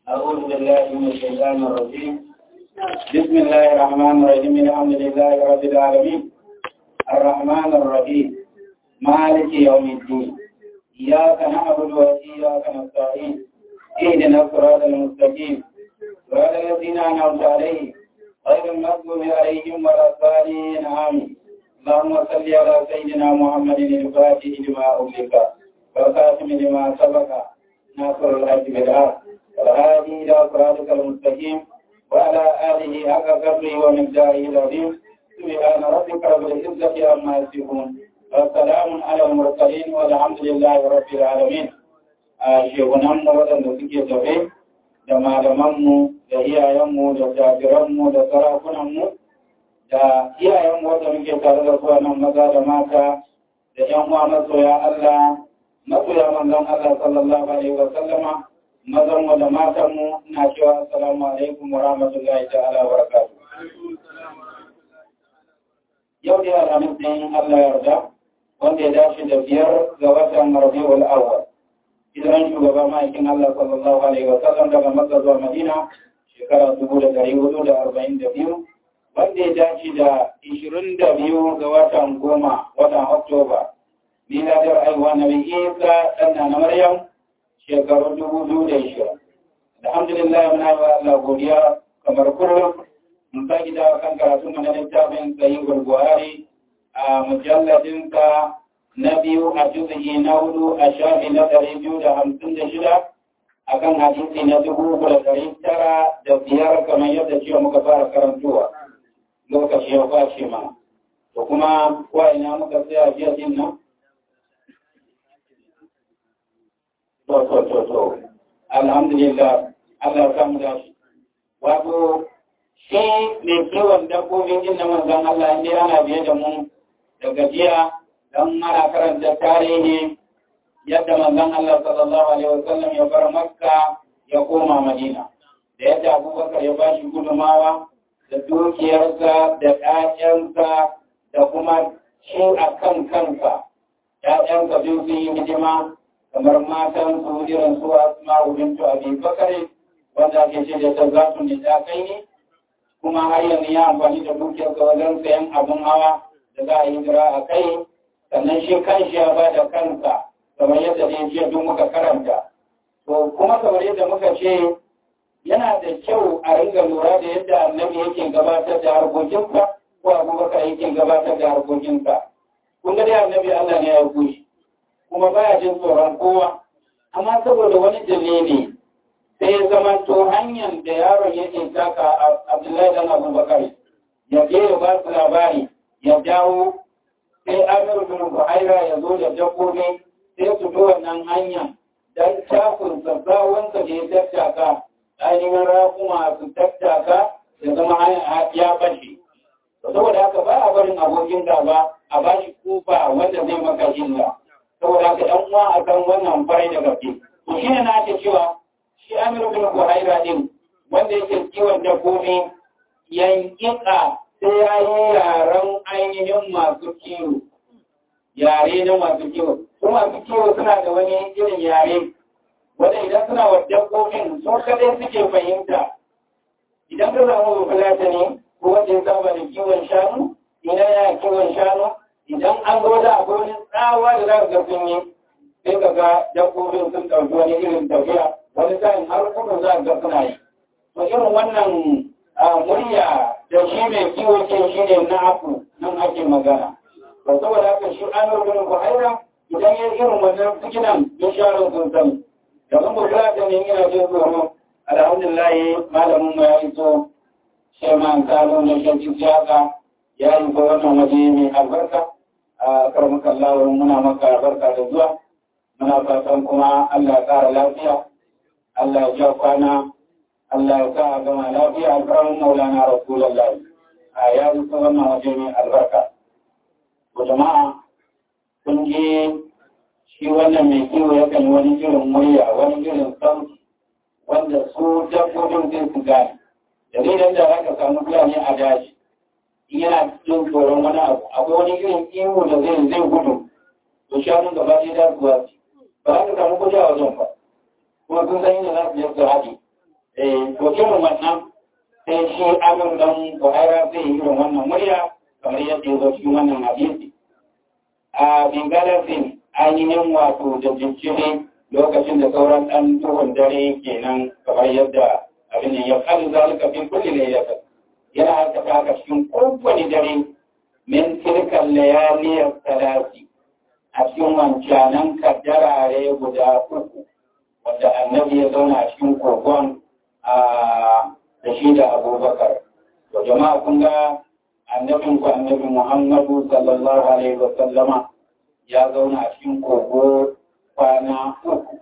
أعوذ بالله من الشيطان الرجيم بسم الله الرحمن الرحيم الحمد لله رب العالمين الرحمن الرحيم مالك يوم الدين إياك نعبد وإياك نستعين اهدنا الصراط المستقيم صراط الذين أنعمت عليهم غير المغضوب عليهم ولا الضالين آمين اللهم صل على سيدنا محمد الفاتح لما أغلق والخاتم لما سبق ناصر الحج بالحق والهادي إلى صراطك المستقيم وعلى آله حق قدره ومقداره العظيم سبحان ربك رب العزة عما يصفون والسلام على المرسلين والحمد لله رب العالمين shehunanmu waɗanda suke tafe da malamanmu da iyayenmu da jajiranmu da sarakunanmu da iyayenmu wanda muke tare da su nan maza da mata da ‘yan uwa masoya Allah masoya manzon Allah sallallahu alaihi wa sallama mazanmu da matanmu ina cewa assalamu alaikum wa rahmatullahi ta'ala wa barakatuh yau da alhamis din Allah yarda wanda ya dace da biyar ga watan Rabiul Awwal hijiran shugaba ma'aikin Allah sallallahu alaihi wa sallam daga Makka zuwa Madina shekara dubu da ɗari hudu da arba'in da biyu wanda ya dace da ishirin da biyu ga watan goma watan Oktoba miladar aiwa na mai isa ɗan na Maryam shekaru dubu biyu da ishirin. Alhamdulillah muna yi wa Allah godiya kamar kullum mun sake dawo kan karatu mana littafin sayin gurguwari a mujalladinsa na biyu a juzuki na hudu a shafi na ɗari biyu da hamsin da shida a kan hadisi na dubu da ɗari tara da biyar kamar yadda cewa muka fara karantowa lokaci ya kwace ma. To kuma kuwa ina muka tsaya jiya din nan? To, to, to, to. Alhamdulillah, Allah ya samu dashi. Wato, shi mai kiwon dabbobin jin na manzan Allah inda ana biye da mu da gajiya don ana karanta tarihi yadda manzan Allah sallallahu Alaihi wasallam ya bar Makka ya koma Madina. Da yadda Abubakar ya ba shi gudumawa da dukiyarsa da ‘ya'yansa da kuma shi a kan kansa. ‘Ya'yansa biyu sun yi hidima kamar matan su irin su asma bintu abi bakare wanda ake ce da tazatu ne ta kai ne kuma har yanzu ya amfani da dukiyar ga wajen sayan abin hawa da za a yi jira a kai sannan shi kanshi ya ba da kansa kamar yadda da jiya duk muka karanta to kuma kamar yadda muka ce yana da kyau a ringa lura da yadda annabi yake gabatar da harkokinsa ko abubakar yake gabatar da harkokinsa kun ga dai annabi Allah ne ya yi kuma baya jin tsoron kowa amma saboda wani dalili sai ya zama to hanyar da yaron yake taka abdullahi dan abubakar ya je ya ba su labari ya dawo sai amiru bin buhaira ya zo da dabbobi sai su bi wannan hanya dan takun sassawansa da ya tattaka ainihin rakuma su tattaka ya zama ya bashi saboda haka ba a barin abokin gaba a bashi kofa wanda zai maka illa saboda haka ɗan uwa a kan wannan farai da gaske. To shi ne na ake cewa shi Amir bin Buhaira din wanda yake kiwon dabbobi yankika sai ya yi yaren ainihin masu kiwo. Yare na masu kiwo. Su masu kiwo suna da wani irin yare wanda idan suna wa dabbobin su kadai suke fahimta. Idan ka samu bafulata ne ko wanda ya saba da kiwon shanu, ina ya kiwon shanu, idan an zo da akwai wani tsawa da za ga sun yi sai ka ga dabbobin sun ɗauki wani irin tafiya wani sa'in har kudu za ga suna yi to irin wannan murya da shi mai kiwo ce shi ne na aku nan ake magana to saboda haka shi an rubuta buhaira idan ya irin wannan sikinan ya share sun sani da mun bukira da ne ina jin tsoro alhamdulillah malamin mu ya iso shi ma an kalo na shi jaka ya yi ko wannan waje mai albarka a karmuka Allah muna maka barka da zuwa muna fatan kuma Allah ya ƙara lafiya Allah ya ja kwana Allah ya sa a gama lafiya alƙawarin maulana rasulullah a ya yi ko wannan waje mai albarka ko jama'a kun je shi wannan mai kiwo yakan yi wani irin murya wani irin sauti wanda su dabbobin zai su gane dalilin da aka samu fulani a daji yana jin tsoron wani abu akwai wani irin ihu da zai zai gudu to shanun gaba ɗaya da zuwa ba za ka samu kuɗi a wajen ba kuma sun san inda za su je su haɗe to irin wannan sai shi amur dan buhaira zai yi irin wannan murya kamar yadda ya zo cikin wannan hadisi a bingalasin ainihin wato da jijjiri lokacin da sauran ɗan tuhun dare kenan kamar yadda abin ya kalu zalika fi kulli laylatin yana aikata haka cikin kowane dare min tilkan layaliyar salati a cikin wancanan kaddarare guda uku wanda annabi ya zauna a cikin kogon da shi da abubakar to jama'a kun ga annabin ku annabi muhammadu sallallahu alaihi wa sallama ya zauna a cikin kogo kwana uku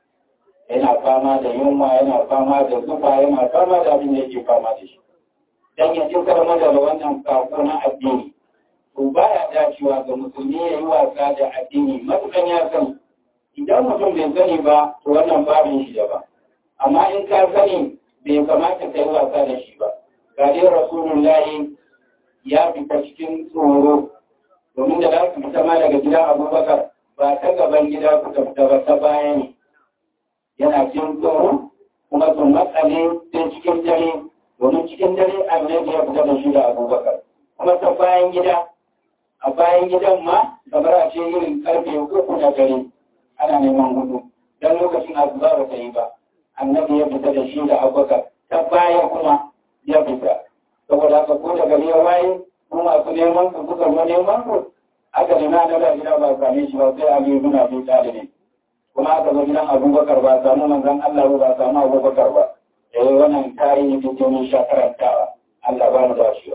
yana fama da yunwa yana fama da zufa yana fama da abin da yake fama da shi dan ya cikar mada da wannan sako na addini to baya dacewa ga musulmi ya yi wasa da addini matukan ya sani idan mutum bai sani ba to wannan babin shi daban amma in ka sani bai kamata ka yi wasa da shi ba ga dai rasulullahi ya fita cikin tsoro domin da za su fita ma daga gidan abubakar ba ta gaban gida ku fita ba ta baya ne yana cikin tsoro kuma sun matsale sai cikin dare domin cikin dare annabi ya fita da shi da abubakar kuma ta bayan gida a bayan gidan ma kamar a ce irin karfe uku na dare ana neman hudu don lokacin azuba ba ta yi ba annabi ya fita da shi da abubakar ta baya kuma ya fita saboda haka ko da gari ya waye ko masu neman su suka zo neman su aka nema na da gida ba same shi ba sai a biyu muna bi talibi kuma aka zo gidan abubakar ba samu manzon Allah ba samu abubakar ba eh wannan tarihi da jini sha karantawa Allah ba mu da shi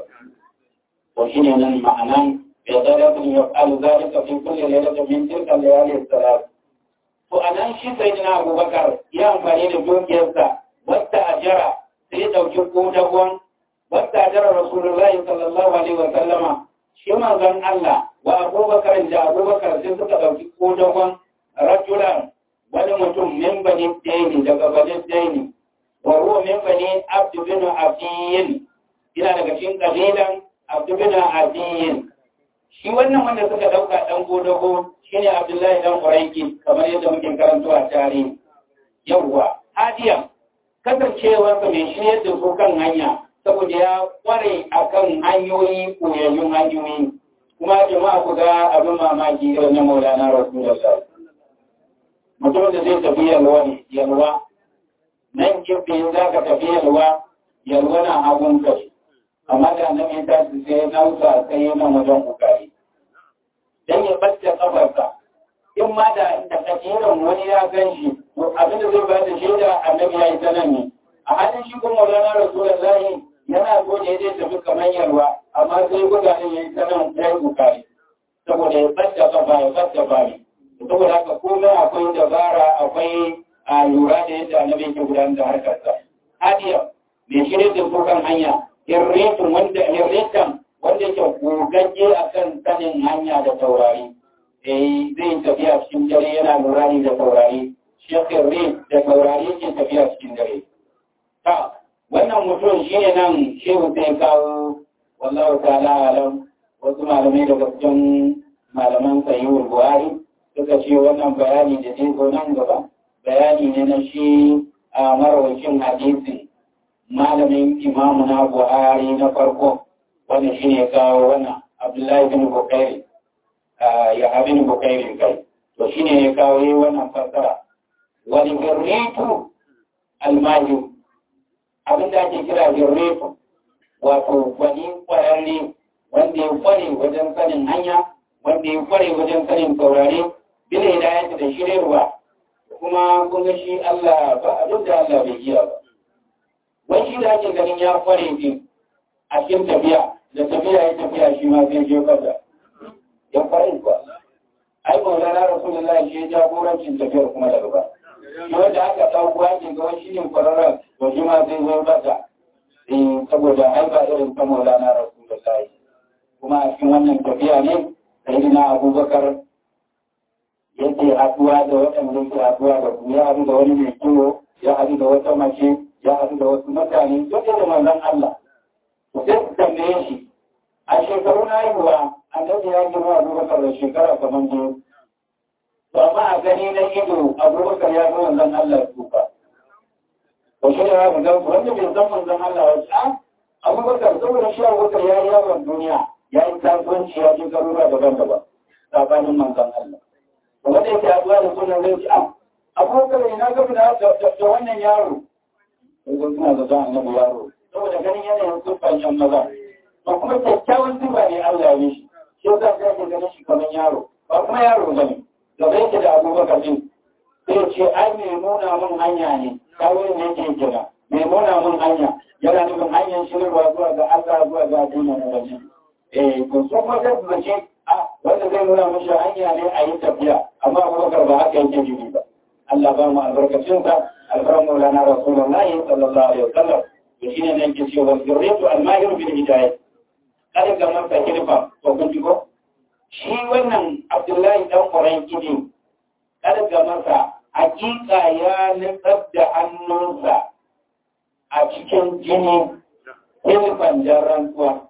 to shine nan ma'anan bi daratin yaqalu zalika fi kulli laylatin min tilka layali salat to anan shi sayyidina abubakar ya amfani da dukiyarsa wata ajara sai ya dauki kodagon wata ajara rasulullahi sallallahu alaihi wa sallama shi manzon Allah wa abubakar da abubakar sai suka dauki kodagon rajulan wani mutum min bani daini daga bani daini wa huwa min bani abd bin afiyin ina daga cikin kabilan abd bin afiyin shi wannan wanda suka dauka dan godogo shine abdullahi dan quraiki kamar yadda muke karanto a tarihi yawwa hadiya kasancewar sa mai shiryar da su kan hanya saboda ya kware akan hanyoyi koyayyun hanyoyi kuma jama'a ku ga abin mamaki irin na maulana rasulullah mutum da zai tafi yalwa ne yalwa nan kifin za ka tafi yalwa yalwa na hagun kai amma da nan ya tashi sai nausa sai yana wajen kokari dan ya bacce kafarsa in ma da da kajiran wani ya gan shi to abin da zai ba da shaida annabi ya yi sanan ne a halin shi kuma maulana rasulullahi yana so ne zai tafi kamar yalwa amma sai gudanin ya yi sanan ya yi kokari saboda ya bacce kafa ya bacce bari saboda haka komai akwai dabara akwai a lura da yadda annabi ke gudanar da harkarsa hadiya mai shirya da su kan hanya hirritin wanda hirritan wanda ke gogagge a kan sanin hanya da taurari eh zai tafiya cikin dare yana lura ne da taurari shi hirrit da taurari ke tafiya cikin dare ta wannan mutum shi ne nan shehu sai kawo wallahu ta'ala alam wasu malamai daga cikin malaman sayyid buhari suka ce wannan bayani da zai zo nan gaba bayani ne na shi a marawacin hadisin malamin imamu na buhari na farko wanda shi ne kawo wannan abdullahi bin bukairi ya abin bukairi kai to shi ne ya kawo yi wannan fassara wani girretu almahi abin da ake kira girretu wato wani kwararre wanda ya kware wajen sanin hanya wanda ya kware wajen sanin taurari bila hidayati da shiryarwa kuma kun ga shi Allah ba abin da Allah bai iya ba wani shi da ake ganin ya kware din a cikin tafiya da tafiya ya tafiya shi ma zai je kaza ya kware ba ai ba da rasulullahi shi ya jagorancin tafiyar kuma daga ba shi wanda aka dauko ake ga wani shi ne kwararren to shi ma zai zo kaza eh saboda ai ba irin ta maulana rasulullahi kuma a cikin wannan tafiya ne sayyidina abubakar yake haɗuwa da waɗanda yake haɗuwa da su ya haɗu da wani mai kiwo ya haɗu da wata mace ya haɗu da wasu mutane duk da manzon Allah to sai su tambaye shi a shekaru na haihuwa annabi ya girma abubakar da shekara kamar biyu to amma a gani na ido abubakar ya ga manzon Allah tsufa ko shi ne za ka ga wanda bai san manzon Allah ya ce a abubakar saboda shi abubakar ya yi yawon duniya ya yi kasuwanci ya je garuruwa daban-daban tsakanin manzon Allah wanda yake haɗuwa da sunan zai ce a abubakar ina gaba da wannan yaro yanzu suna da zan annabi yaro saboda ganin yanayin siffan yan maza to kuma kyakkyawan siffa ne Allah ya yi shi shi yasa sai ake ganin shi kamar yaro ba kuma yaro bane gaba yake da abubakar din sai ce ai mai nuna mun hanya ne kawai ne yake kira mai nuna mun hanya yana nufin hanyar shirarwa zuwa ga Allah zuwa ga addinin waje eh to su kuma sai su ce a wanda zai nuna mishi hanya ne a yi tafiya amma abubakar ba haka yake jiri ba Allah ba mu albarkacinsa alfaran maulana rasulullahi sallallahu alaihi wasallam to shine ne yake cewa zurriyatu al-mahir bil hidayah kada ga masa hilfa to kun ji ko shi wannan Abdullahi dan Qurayn kidi kada ga masa hakika ya nutsar da hannunsa a cikin jini hilfan jarrantuwa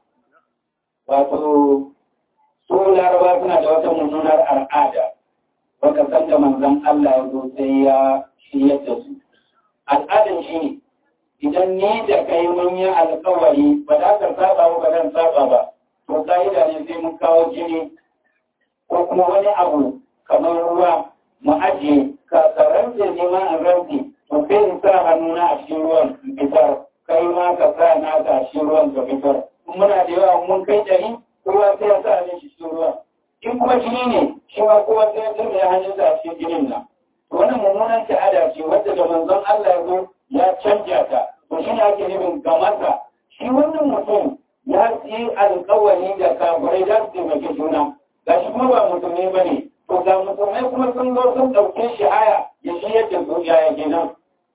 wato su larabawa suna da wata mummunar al'ada baka san da manzon Allah ya zo sai ya shiyar da su al'adan shi ne idan ni da kai mun yi alkawari ba za ka saba ba zan saba ba to ka'ida ne sai mun kawo jini ko kuma wani abu kamar ruwa mu ajiye ka karanta ne ma a rantsi to sai in sa hannuna a cikin ruwan in fitar kai ma ka sa na ka cikin ruwan ka fitar muna da yawa mun kai dari kowa sai ya sa ne shi cikin ruwan in kuma jini ne shi ma kowa sai ya turbe hannunsa a cikin jinin nan wannan mummunan ta'ada ce wadda da manzon Allah ya zo ya canja ta to shi ne ake nufin gamarsa shi wannan mutum ya yi alkawari da kafirai za su taimaki juna ga shi kuma ba musulmi ba ne to ga musulmai kuma sun zo sun ɗauke shi haya ya shi yadda su yaya kenan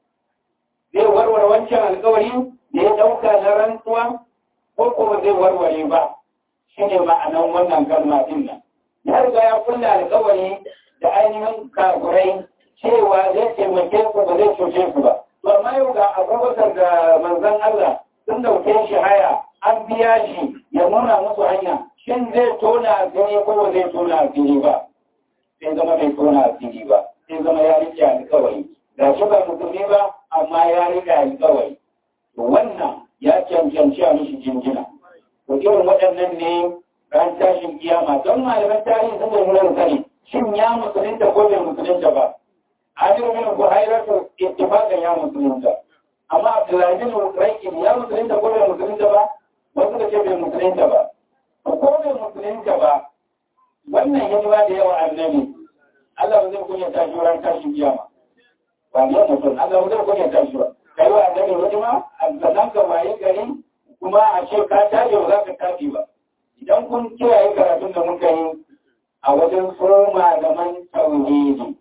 zai warware wancan alkawari da ya ɗauka na rantsuwa ko kuma zai warware ba shi ne ma'anan wannan kalma din nan ya riga ya kulla alkawari da ainihin kafirai cewa zai taimake ku ba zai cuce ku ba to amma yau ga abubakar da manzon Allah sun dauke shi haya an biya shi ya nuna musu hanya shin zai tona asiri ko ba zai tona asiri ba sai zama bai tona asiri ba sai zama ya rike alkawari ga shi ba musulmi ba amma ya rike alkawari wannan ya cancanci a mishi jinjina to irin waɗannan ne ran tashin kiyama don malaman tarihi sun zai nuna sani shin ya musulunta ko bai musulunta ba Amir bin Buhairatu ittifaqan ya musulunta amma Abdullahi bin Raikin ya musulunta ko bai musulunta ba wasu da ce bai musulunta ba ko bai musulunta ba wannan hidima da yawa annabi Allah ba zai kunya tashi ran tashin kiyama ba ne mutum Allah ba zai kunya tashi ba kai wa annabi hidima sannan ka waye gari kuma a ce ka tashi ba za ka tashi ba idan kun kiyaye karatun da muka yi a wajen so malaman tauhidi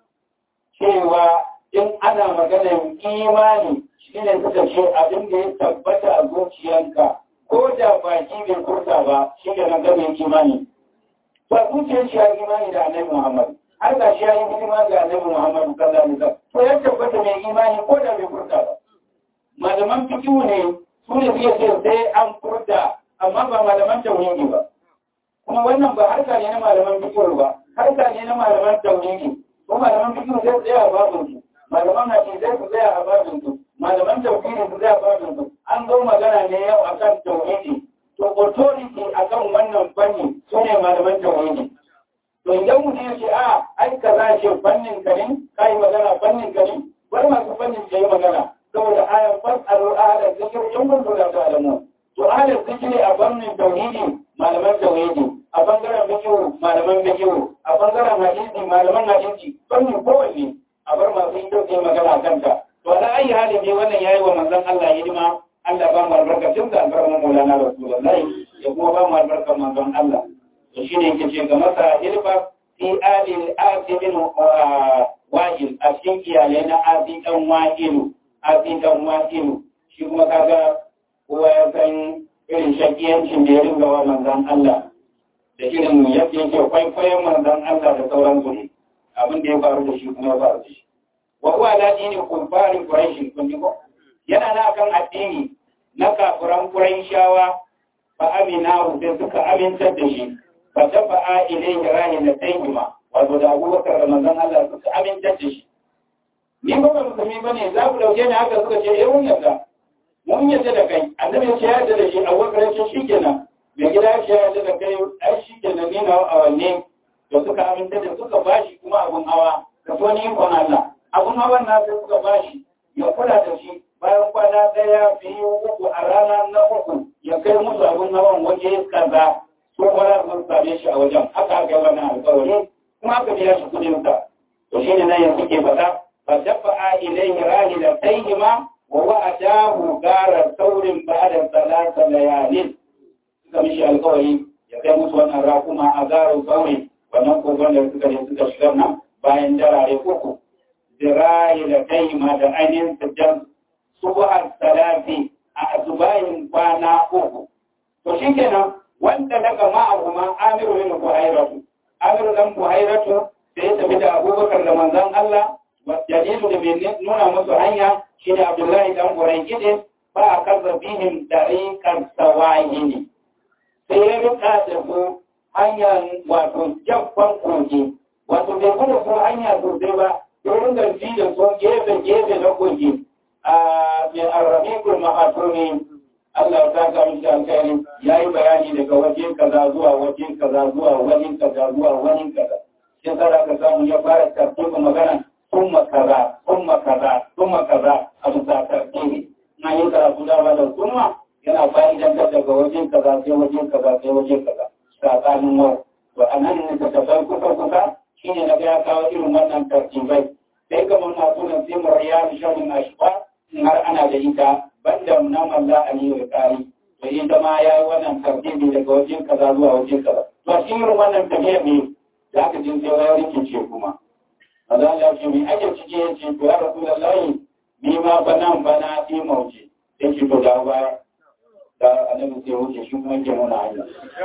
cewa in ana maganar imani shi ne suka ce abin da ya tabbata a zuciyanka ko da baki bai kurta ba shi ne nan gane imani ba zuciyar shi ya imani da annabi muhammad har ga shi ya yi hidima ga annabi muhammad sallallahu alaihi wasallam to ya tabbata mai imani ko da bai kurta ba malaman fikihu ne su ne suke ce sai an kurta amma ba malaman tauhidi ba kuma wannan ba harka ne na malaman fikihu ba harka ne na malaman tauhidi ko malaman fikihu sai tsaya a babin su malaman hadisai su tsaya a babin su malaman tauhidi su tsaya a babin su an zo magana ne yau akan tauhidi to authority akan wannan fanni su ne malaman tauhidi to idan mutum ya ce a ai kaza ce fannin ka ne kai magana fannin ka ne bar masu fannin ke yi magana saboda ayan fasalu ahla zikr in kuntum la ta'lamun to ahla zikri a fannin tauhidi malaman tauhidi a bangaren fikihu malaman fikihu a bangaren hadisi malaman hadisi fannin kowanne a bar masu yi dauke magana kanta to ala ayi halin ne wannan yayi wa manzon Allah hidima Allah ba mu albarkacin da albarkar Maulana Rasulullahi ya kuma ba mu albarkar manzon Allah to shine yake ce ga masa hilfa fi alil asibin wa'il a cikin iyalai na asi dan wa'ilu asi dan wa'ilu shi kuma kaga kowa ya san irin shakiyancin da ya ringa wa manzon Allah da irin yadda yake kwaikwayon manzon Allah da sauransu ne abin da ya faru da shi kuma ya faru da shi wa huwa la dini kufarin quraish kun ji ko yana na kan addini na kafiran quraishawa fa amina sai suka amintar da shi fa tafa'a ilayhi rahina tayyima wato da abubakar da manzon Allah suka amintar da shi ni ba ba musulmi ba ne za ku ɗauke ni haka suka ce eh mun yarda mun yarda da kai annabi ya ce ya yarda da shi a wakar ce shi kenan mai gida ya ce ya yarda da kai ai shi kenan ni na awanne da suka aminta da suka bashi kuma abun hawa da so ni ikon Allah abun hawan na sai suka bashi ya kula da shi bayan kwana ɗaya biyu uku a rana na uku ya kai musu abun hawan waje kaza ko kwana sun same shi a wajen haka aka yi wannan alƙawari kuma aka biya shi kuɗin sa to shi ne nan yanzu ke faɗa fa dafa'a ilayhi rahilatayhima wa wa'adahu gara saurin ba'da salasa layalin suka mishi alƙawari ya kai musu wannan rakuma a garin sauri wannan kogon da suka je suka shigar nan bayan darare uku rahilatayhima da ainihin sujjan subuhar salafi a asubahin kwana uku to shi kenan wanda daga ma'ahuma amiru bin buhairatu amiru dan buhairatu da ya tafi da abubakar da manzan Allah dalilu da mai nuna musu hanya shi ne abdullahi dan burai gide ba a kaza bihim dariƙar sawahini sai ya rika da su hanyar wato jaffan kogi wato bai kuma su hanya sosai ba ya ringa ji da su gefe gefe na kogi a mai arrabiqul mahatumi Allah ya saka mishi alkhairi yayi bayani daga waje kaza zuwa waje kaza zuwa waje kaza zuwa waje kaza sai sai ka samu ya fara tartiba magana kuma kaza kuma kaza kuma kaza a bisa tartibi na yi karatu da ba da kuma yana fa'idan daga waje kaza sai waje kaza sai waje kaza tsakanin wau to anan ne ka tafai kusa kusa shine na ga ya kawo irin wannan tartibai sai ga mun masu nan sai mu riyar sharin ashqa har ana da ita banda na malla aliyu kari to ita ma ya yi wannan tartibi daga wajen kaza zuwa wajen kaza to shi irin wannan tafiya ne da aka jin sai ya rikice kuma maza ya ce mai ake cike ya ce to ya rasu da layi ni ma ba nan ba na fi mauce ya ce to da baya da annabi sai wuce shi kuma ke nuna hanya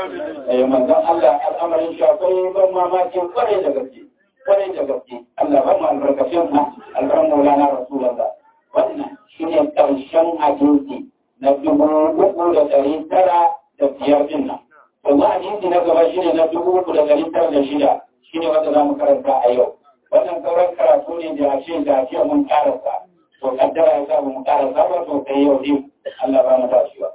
eh manzon Allah al'amarin shi akwai ban mamaki kwarai da gaske kwarai da gaske Allah ba mu albarkacin sa albarkan maulana rasulullah wannan shi ne ƙarshen hadisi na dubu uku da ɗari tara da biyar din nan. Wanzu hadisi na gaba shi ne na dubu uku da ɗari tara da shida shi ne wanda za mu karanta a yau. Wannan sauran karatu ne da ashe da ashe mun karasa. To kaddara ya sa mu karasa ba to sai yau din Allah ba mu tashiwa.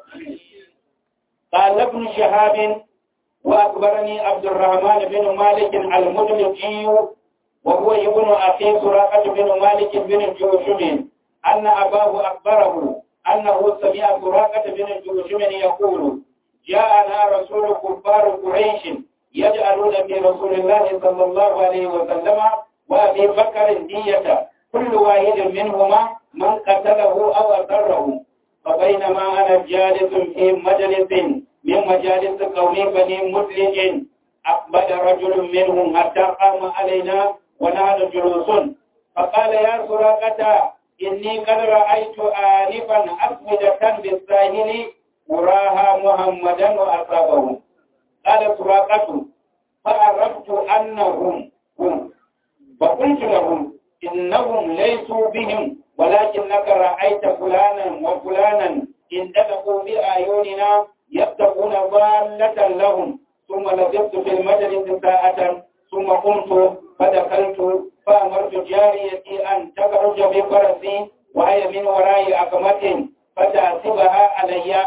قال ابن شهاب وأخبرني عبد الرحمن بن مالك المدلقي وهو ابن أخي سراقة بن مالك بن جوشم أن أباه أخبره أنه سمع سراقة بن جوشم يقول جاءنا رسول كفار قريش يجعلون في رسول الله صلى الله عليه وسلم وأبي بكر دية كل واحد منهما من قتله أو أسره فبينما أنا جالس في مجلس من مجالس قوم بني مدلج أقبل رجل منهم حتى قام علينا ونحن جلوس فقال يا سراقة إني قد رأيت آنفا أسودة بالساهل أراها محمدا وأصابه قال سراقة فعرفت أنهم هم فقلت لهم إنهم ليسوا بهم ولكنك رأيت فلانا وفلانا انتلقوا بأعيننا يبتغون ضالة لهم ثم لبثت في المجلس ساعة ثم قمت فدخلت فأمرت جاريتي أن تخرج بفرسي وهي من وراء أقمة فتعصبها علي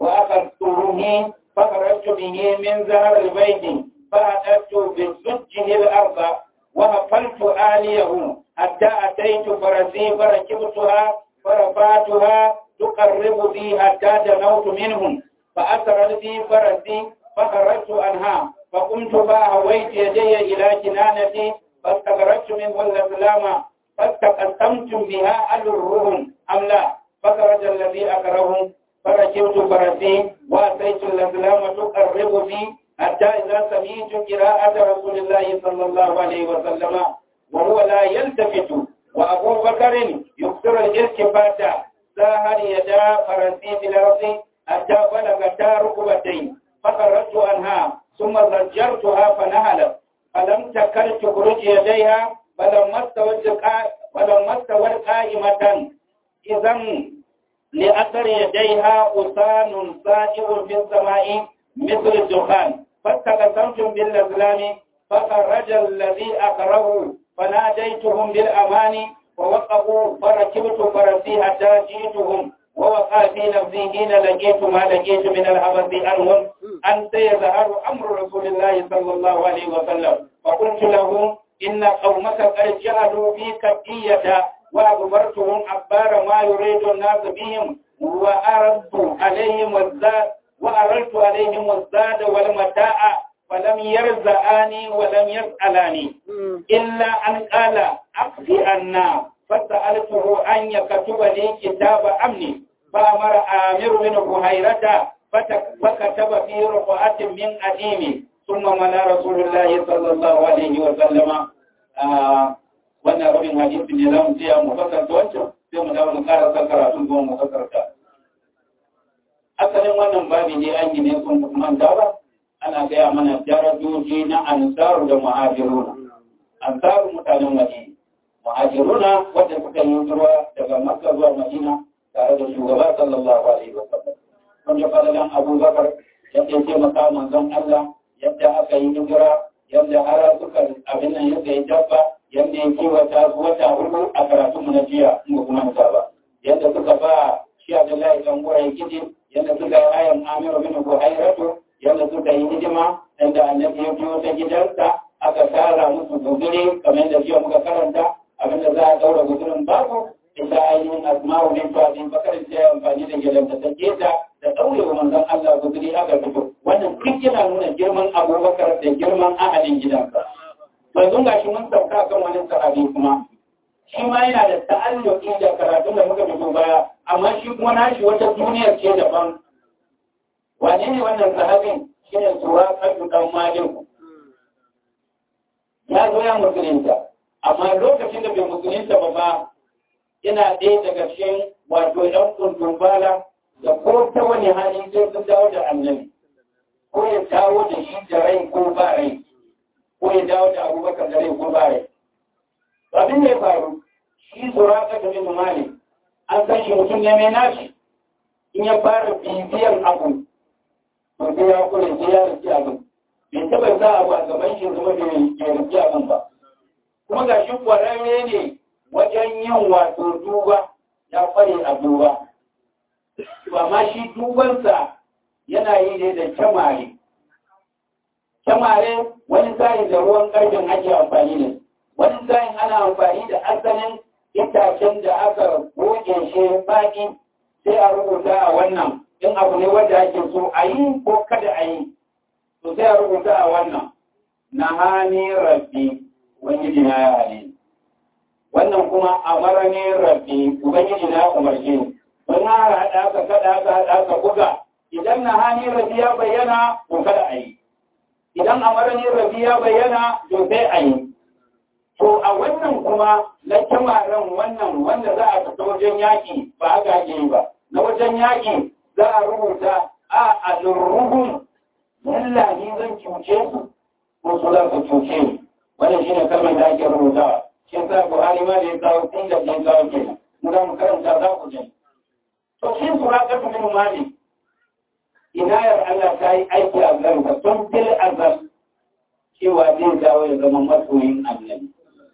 وأخذته فخرجت به من زهر البيت فأتت بزجه الأرض وهفلت آليه حتى أتيت فرسي فركبتها فرفعتها تقرب بي حتى دنوت منهم فأسرت بي فرسي فخرجت عنها فقمت فأهويت يدي إلى كنانتي فاستخرجت منه الأسلام فاستقسمتم بها أجرهم أم لا فخرج الذي أكرههم فركبت فرسي وأتيت الأسلام تقرب بي حتى إذا سمعت قراءة رسول الله صلى الله عليه وسلم وهو لا يلتفت وأبو بكر يكثر الالتفات ساهر يدا فرسي في الأرض حتى بلغتا ركبتين فخرجت عنها ثم زجرتها فنهلت فلم تكن تخرج يديها فلما استوت فلما استوت قائمة إذا لأثر يديها أسان سائر في السماء مثل الدخان فاستقسمتم بالأزلام فخرج الذي أقره فناديتهم بالأمان فوقفوا فركبت فرسي حتى جئتهم ووقع في نفسي حين لقيت ما لقيت من الحبس عنهم أن سيظهر أمر رسول الله صلى الله عليه وسلم فقلت لهم إن قومك قد جعلوا في كبية وأخبرتهم أخبار ما يريد الناس بهم وأردت عليهم الزاد وأردت عليهم الزاد والمتاع فلم يرزقاني ولم يسألاني إلا أن قال أخفي عنا فسألته أن يكتب لي كتاب أمني فأمر آمر بن بحيرة فكتب في رقعة من أديمي ثم ملا رسول الله صلى الله عليه وسلم wannan rabin hadisi ne za mu ce mu fasarta wancan sai mu dawo mu ƙara sakara sun kuma mu fasarta asalin wannan babi ne an yi ne sun manta ba ana gaya mana darajoji na ansaru da muhajiruna ansaru mutanen madina muhajiruna wanda suka yi zuwa daga makka zuwa madina tare da shugaba sallallahu alaihi wa sallam wanda fadalan abubakar yadda ya taimaka manzon allah yadda aka yi hijira yadda har suka abin nan yadda ya dabba yadda ya kiwata su wata hudu a karatunmu na jiya in ba kuma ba yadda suka ba shi abdullahi dan gura ya gidi yadda suka yi ayan amiru bin buhairatu yadda suka yi hidima yadda annabi ya biyo ta gidansa aka tara musu guzuri kamar da jiya muka karanta abinda za a daura guzurin babu ita ainihin asma'u bin fadin bakar ta yi amfani da gidanta ta keta da daure wa manzon Allah guzuri aka fito wannan duk yana nuna girman abubakar da girman ahalin gidansa yanzu ga shi mun sauka kan wani sahabi kuma shi ma yana da ta'alluki da karatun da muka fito baya amma shi kuma nashi wata duniyar ce daban wane ne wannan sahabin shi ne tura kasu dan maliku ya zo ya musulunta amma lokacin da bai musulunta ba ba yana ɗaya daga cikin wato ɗan kundin bala da ko ta wani hali sai sun dawo da annabi ko ya dawo da shi da rai ko ba rai ko ya dawo da abubakar da rai ko ba rai abin da ya faru shi tura kasu bin malik an san shi mutum ne mai nashi in ya fara bibiyar abu to sai ya kula sai ya rike abin bai taba sa abu a gaban shi zama bai rike abin ba kuma ga shi kwararre ne wajen yin wato duba ya kware a duba amma shi dubansa yana yi ne da kyamare kyamare wani sa'in da ruwan ƙarfin ake amfani da wani sa'in ana amfani da asalin itacen da aka goge shi baki sai a rubuta a wannan in abu ne wanda ake so a yi ko kada a yi to sai a rubuta a wannan na hani rabbi ubangiji na ya hali wannan kuma a marani rabbi ubangiji na umarci don hara haɗa ka kada ka haɗa ka buga idan na hani rabbi ya bayyana to kada a yi idan a marani rabbi ya bayyana to sai a yi To a wannan kuma na kyamaren wannan wanda za a fita wajen yaƙi ba a gaje ba. Na wajen yaƙi za a rubuta a alurruhun yalla ni zan cuce su ko su za su cuce ni. Wannan shi ne kalmar da ake rubutawa. Shi sa Buhari ma da ya kawo tun da ya kawo kenan. Mu za mu karanta za ku je. To shi su raƙa tu min mali. Inayar Allah ta yi aiki a zarka tun fil azal cewa zai dawo ya zama masoyin annabi.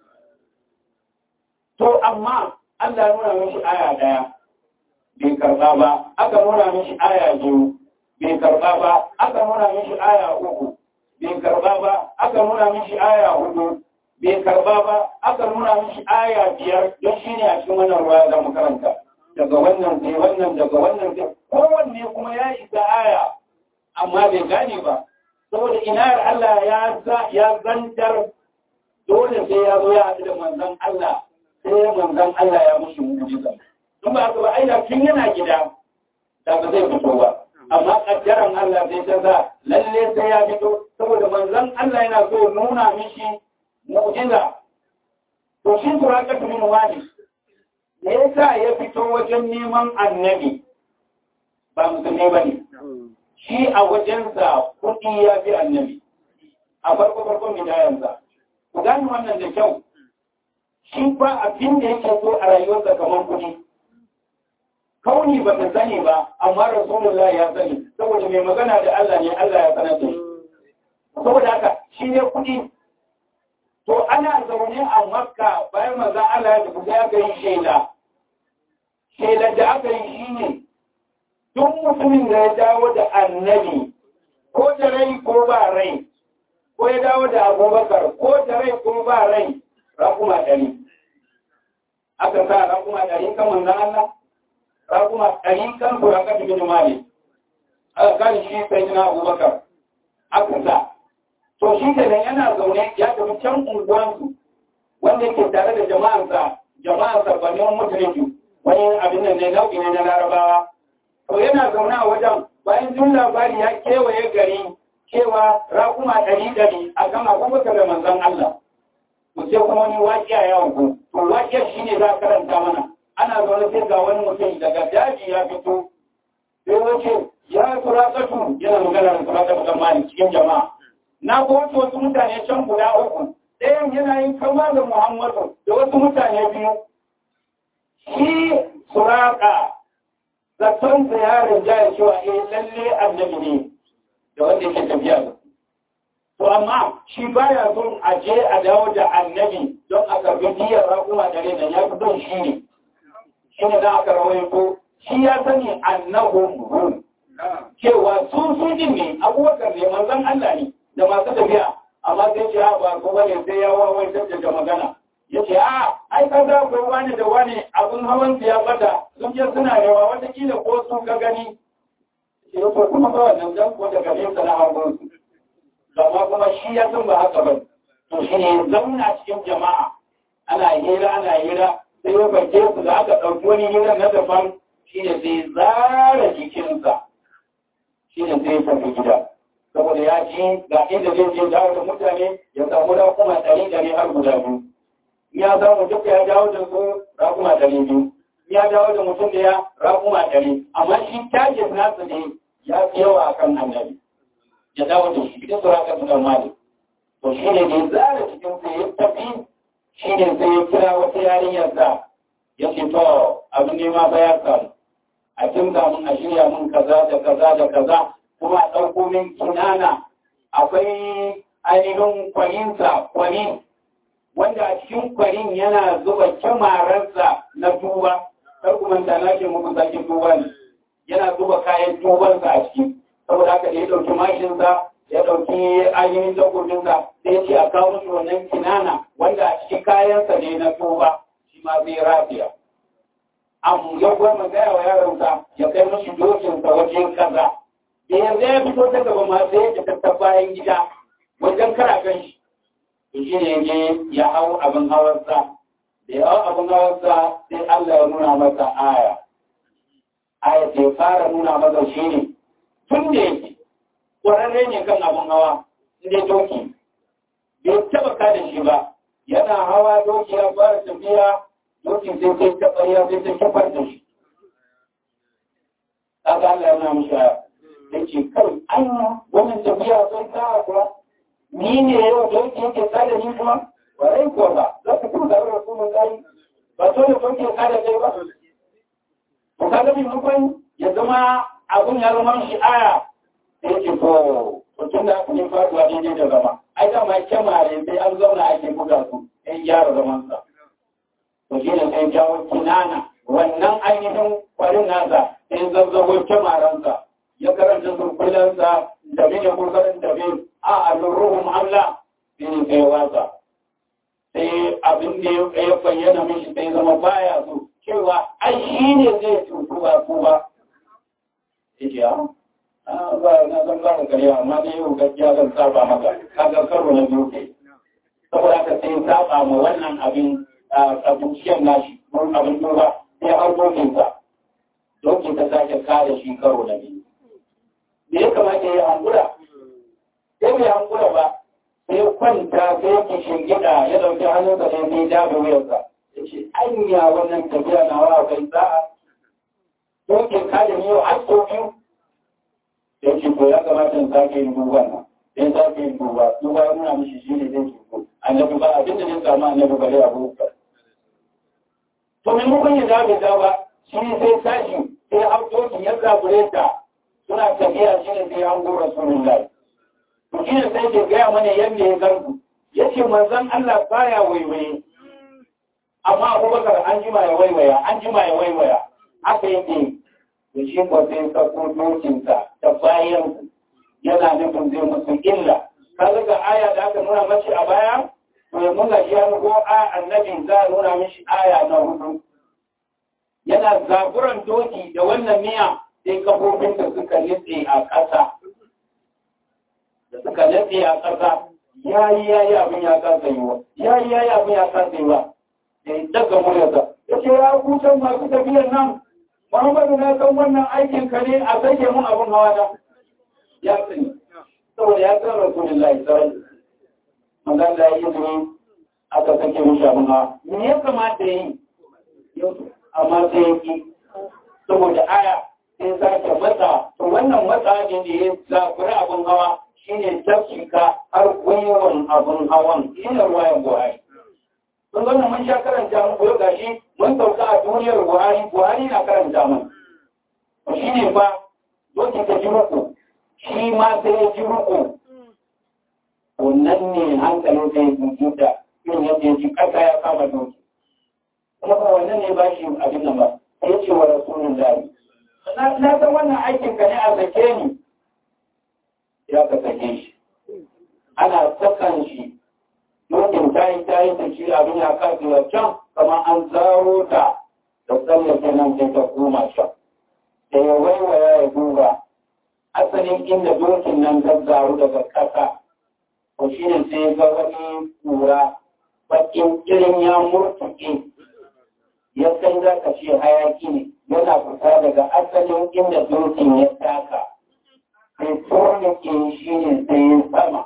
To, amma Allah nuna mishi aya ɗaya, bai karɓa ba, aka nuna mishi aya biyu, bai karɓa ba, aka nuna mishi aya uku, bai karɓa ba, aka nuna mishi aya hudu, bai karɓa ba, aka nuna mishi aya biyar, don shi ne a cikin wannan ruwa za mu karanta. Daga wannan sai wannan, daga wannan sai, kowanne kuma ya isa aya, amma bai gane ba. Saboda inayar Allah ya zantar dole sai ya zo ya haɗu da manzon Allah sai manzon Allah ya mushi mujiza. In ba haka ba aida tun yana gida da ba zai fito ba. Amma kaddaran Allah zai ta sa lalle sai ya fito saboda manzon Allah yana so nuna mishi mu'jiza. To shi suraka bin wani me yasa ya fito wajen neman annabi ba musulmi ba ne. Shi a wajensa kuɗi ya fi annabi. A farko farkon bidayensa. Ku gani wannan da kyau. shi ba abin da yake so a rayuwarsa kamar kuɗi. Kauni ba ta sani ba, amma Rasulullah ya sani, saboda mai magana da Allah ne Allah ya sanar da shi. Saboda haka shi ne kuɗi. to ana zaune a makka bayan maza Allah ya tafi ya yi shaida shaidar da aka yi shi ne duk mutumin da ya dawo da annabi ko da rai ko ba rai ko ya dawo da abubakar ko da rai ko ba rai rakuma ɗari aka sa rakuma ɗari kan manzan Allah rakuma ɗari kan suraka da bin mali aka kan shi sai na abubakar aka sa to shi da yana zaune ya tafi can unguwansu wanda yake tare da jama'ansa jama'ansa banin musulunci wani abin da ne nau'i ne na larabawa to yana zaune a wajen bayan jin labari ya kewaye gari cewa raƙuma ɗari ɗari a kan abubakar da manzan Allah ku ce kuma wani waƙiya ya ku to waƙiyar shi ne za a karanta mana ana zaune sai ga wani mutum daga daji ya fito sai wace ya turakatu yana magana da turakatu da mali cikin jama'a na ga wasu wasu mutane can guda uku ɗayan yana yin kama da muhammadu da wasu mutane biyu shi suraka zaton ziyarar jaya cewa eh lalle annabi ne da wanda yake tafiya da to amma shi baya son a je a dawo da annabi don a karbi diyar raƙuma da rai ya fi don shi ne shi ne za a karwaito shi ya sani annahum cewa su su din ne abubakar ne manzon Allah ne da masu tafiya amma sai ce ba ko bane sai ya wawaitar da magana ya ce a ai ka za ku wani da wani abin hawan ya bata sun je suna yawa watakila ko su ka gani shi ko kuma ba wannan dan ko daga nesa na hawan su amma kuma shi ya san ba haka ba to shi ne zauna cikin jama'a ana hira ana hira sai ya bace su da aka ɗauki wani hira na daban shi ne sai zara jikinsa shi ne sai ya tafi gida saboda ya ji ga inda zai je dawo da mutane ya samu da kuma ɗari ɗari har guda biyu ya samu duka ya dawo da su rakuma ɗari biyu ya dawo da mutum da ya rakuma ɗari amma shi tajin nasu ne ya fi yawa a kan annabi ya dawo da shi cikin suraka su ɗan mali to shi ne da zara cikin su ya tafi shi ne sai ya kira wata yarinyar sa ya ce to abin nema ba ya samu a kimta mun a shirya mun kaza da kaza da kaza kuma a ɗauko min kinana akwai ainihin kwarinsa kwarin wanda a cikin kwarin yana zuba kyamararsa na tuba kar kuma ta na ke muku sakin tuba ne yana zuba kayan tubansa a ciki saboda haka da ya ɗauki mashinsa ya ɗauki ainihin takobinsa sai ya ce a kawo musu wannan kinana wanda a cikin kayansa ne na tuba shi ma zai rafiya am ya kuma gaya wa yaronsa ya kai musu dokinsa wajen kaza da yanzu ya fito ta gaba ma sai ya ta bayan gida wajen kara kan shi to shi ne je ya hau abin hawarsa da ya hau abin hawarsa sai Allah ya nuna masa aya aya ce fara nuna masa shi ne tun da yake ƙwararre ne kan abin hawa inda doki bai taba ka da shi ba yana hawa doki ya fara tafiya doki sai sai taɓa ya sai ta kifar da shi kaga Allah ya nuna mishi aya da ke kai anya wannan tafiya sai ta kuwa ni ne yau da yake yake kada ni kuma warai ko ba za ka kuma zaɓar da kuma gari ba so da sauke kada kai ba to ka ga maimakon ya zama abun ya zama shi aya da yake to mutum da aka yi faruwa daidai da zama ai da ma kyamare sai an zauna ake buga su in gyara zamansa to shi ne sai jawo kinana wannan ainihin kwarin nasa sai zazzago kyamaransa ya karanta surkullansa da bin ya kurkarin da bin a alurruhun Allah sai kai wasa sai abin da ya bayyana mishi sai zama baya so cewa ai shi ne zai cutu ba ku ba yake ya ba na san ba ka kare amma dai yau gaskiya zan saba maka kaga karo na biyu ke saboda haka sai saba ma wannan abin abinciyar nashi mun abin duba sai har dokinsa dokin ta sake kare shi karo na biyu da ya kamata ya hankula sai bai hankula ba sai kwanta sai yake shingida ya dauki hannunsa ne sai daga wuyarsa ya ce anya wannan tafiya na wa kai sa'a dokin kada ne yau har sau biyu ya ce to ya kamata in sake yin duban nan sai sake yin duba duba ya nuna mishi shi ne zai ce annabi ba abin da zai samu annabi bare abu to maimakon ya zabe ba shi sai tashi sai hau dokin ya zabure ta suna tafiya shi ne sai an gora sunan lai to shi ne sai ke gaya mana yadda ya zargu ya ce manzan Allah baya waiwaye amma abubakar an jima ya waiwaya an jima ya waiwaya haka yake da shi ba sai sako dokinsa da bayan yana nufin zai musu illa kaga ga aya da aka nuna mashi a baya to ya nuna shi ya nugo a annabi za a nuna mishi aya na hudu yana zaburan doki da wannan miya sai kafofin da suka nitse a ƙasa da suka nitse a ƙasa ya yi ya yi abin ya kasa yi wa ya yi ya yi abin ya kasa yi wa da ya daga muryarsa ya ce ya kusan masu tafiyar nan muhammadu na san wannan aikin ka ne a sake mun abin hawa na ya sani saboda ya san rasulullahi sarai manzan da ya yi izini aka sake mun abin hawa me ya kamata ya yi amma sai ya ki saboda aya sai sake matsa to wannan matsa ne da ya zafiri abin hawa shine tafsika har gwiwan abin hawan shine ruwayan buhari sun zama mun sha karanta mun koyo gashi mun sauka a duniyar buhari buhari na karanta mun shi ne fa doki ta ji ruku shi ma sai ya ji ruku wannan ne hankalin sai ya ji da yin yadda ya ji kasa ya kama doki kuma ba wannan ne ba shi abin nan ba sai ce wa rasulun lahi na san wannan aikin ka ne a sake ni ya ka sake shi ana sakan shi dokin ta yi ta yi da shi abin ya kafi can kama an zaro ta da tsallake nan sai ta koma can da ya waiwaya ya duba asalin inda dokin nan ta zaru daga ƙasa ko shi ne sai ga wani kura bakin irin ya murtuke ya san za ka ce hayaki ne yana fita daga asalin inda dokin ya taka sai turnike shi ne sai sama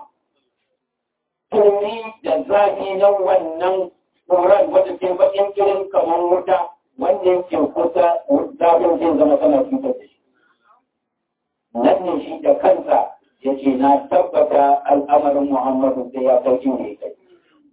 turi da zafi na wannan tsoron wadda ke bakin kirin kamar wuta wanda yake kusa zafin zai zama tana cutar da shi. Nan ne shi da kansa ya ce na tabbata al'amarin Muhammadu sai ya kai inda ya kai.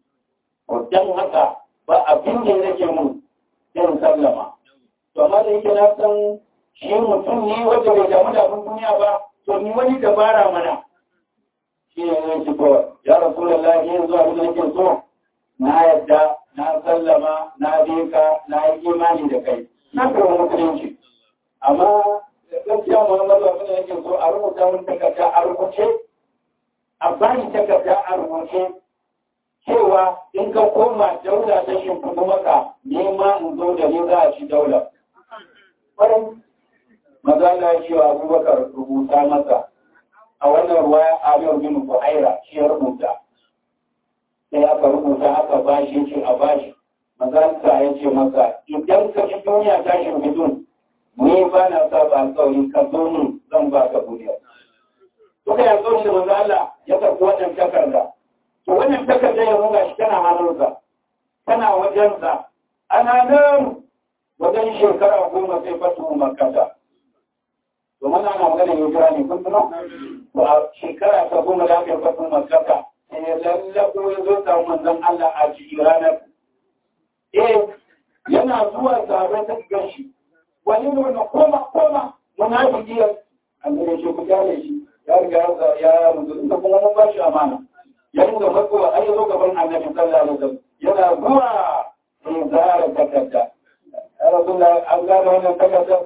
Don haka ba abin da ya rage mun irin sallama. To amma da yake na san shi mutum ne wanda bai damu da abin duniya ba, to ni wani dabara mana. shi ne zai ci kawai ya rasu da lafiya zuwa da nake so na yadda na sallama na beka na yi imani da kai na karɓi musulunci amma gaskiya muhammadu abin da nake so a rubuta mun takarda a rubuce a bani takarda a rubuce cewa in ka koma daula ta shimfiɗu maka nema in zo da ni za a ci daula. Ƙwarai, maza na cewa abubakar rubuta masa a wannan ruwa Amir bin Buhaira shi ya rubuta. Sai aka rubuta aka bashi ce a bashi. Mazalta ya ce masa idan ka ci duniya tashin bidun ni ba na sa ba alƙawari ka zo min zan ba ka duniya. Suka yi alƙawari da manzo Allah ya karɓi wannan takarda. To wannan takarda ya nuna shi tana hannunsa, tana wajensa, ana nan wajen shekara goma sai fatu makata. domin ana magana hijira ne kun tuno to a shekara ta goma da aka fasin makaka sai ya lallabo ya zo samu manzon Allah a cikin ranar eh yana zuwa zabe ta gashi wani ne wannan koma koma munafiki ya annabi shi ku gane shi ya riga ya mutu da kuma mun ba shi amana ya rinka matsowa har ya zo gaban annabi sallallahu alaihi wasallam yana zuwa sai zara takarda ya rasulullah an gane wannan takarda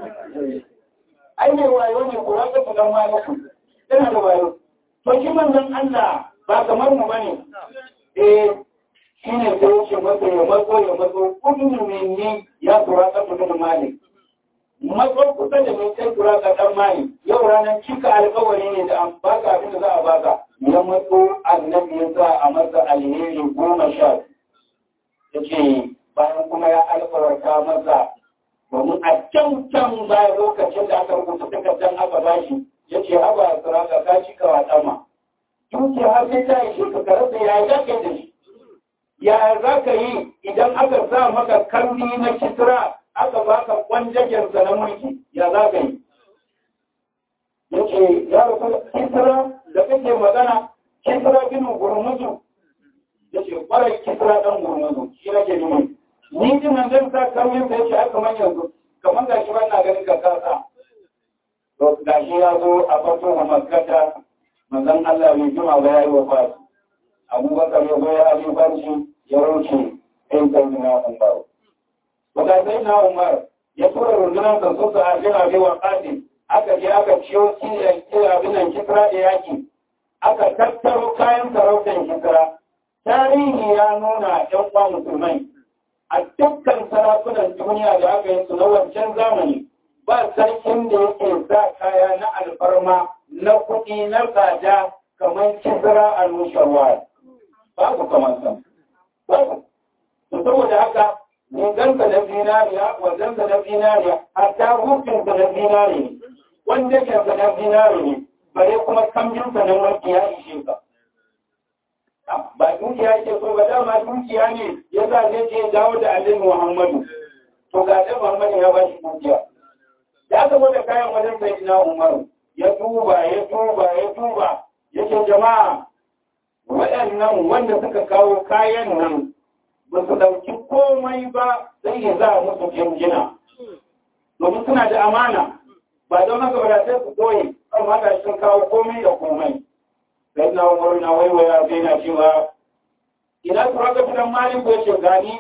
ai mai wayo ne ko wanda ku dan wayo yana da wayo to shi manzon Allah ba kamar mu bane eh shine sai yake masa ya matso ya matso kudu ne ni ya tura ka mutum malik matso kusa da mai kai tura ka dan malik yau ranar cika alƙawari ne da an baka abin da za a baka ya matso annabi ya sa a masa alheri goma sha ya ce bayan kuma ya alƙawarta masa domin a can can bayan lokacin da aka rubuta takardar aka bashi ya ce haba suraka ka ci ka wata ma dukiya har sai ta yi shi ka karasa ya za ka yi da shi ya za ka yi idan aka sa maka kalli na kisra aka baka kwanjagensa na mulki ya za ka yi ya ce ya rasu kisra da kake magana kisra ginin gurmuzu ya ce kwarai kisra ɗan gurmuzu shi nake nuni ni ji nan zan sa kauyen da yake aka man yanzu kamar gashi ba na ganin ka kasa to gashi ya zo a farko a makkata manzon Allah mai jima ba yayi wafat abubakar ya zo ya alifanci ya wuce sai sai na umar wata sai na umar ya tura rundunar da su a jina bai wa ƙasi aka je aka ciyo abinan kisra da yaki aka tattaro kayan sarautar kisra tarihi ya nuna ‘yan uwa musulmai a dukkan sarakunan duniya da aka yi su na wancan zamani ba sarkin da yake sa kaya na alfarma na kuɗi na tsada kamar kisra a nusharwa babu kamar sa babu saboda haka rigansa na zinariya wanzansa na zinariya hatta hukunsa na zinariya wanda ke na zinariya ne bare kuma kambinsa na mulki ya ishe ka ba dukiya ke so ba dama dukiya ne ya sa zai ce dawo da alin muhammadu to ga alin muhammadu ya ba shi dukiya da aka gwada kayan wajen sai na umaru ya tuba ya tuba ya tuba ya ce jama'a waɗannan wanda suka kawo kayan nan ba su ɗauki komai ba sai ya za musu jinjina domin suna da amana ba don haka ba sai su koyi amma ga sun kawo komai da komai sai na umaru na waiwaya sai na cewa ina su raka fitan malin ko yace gani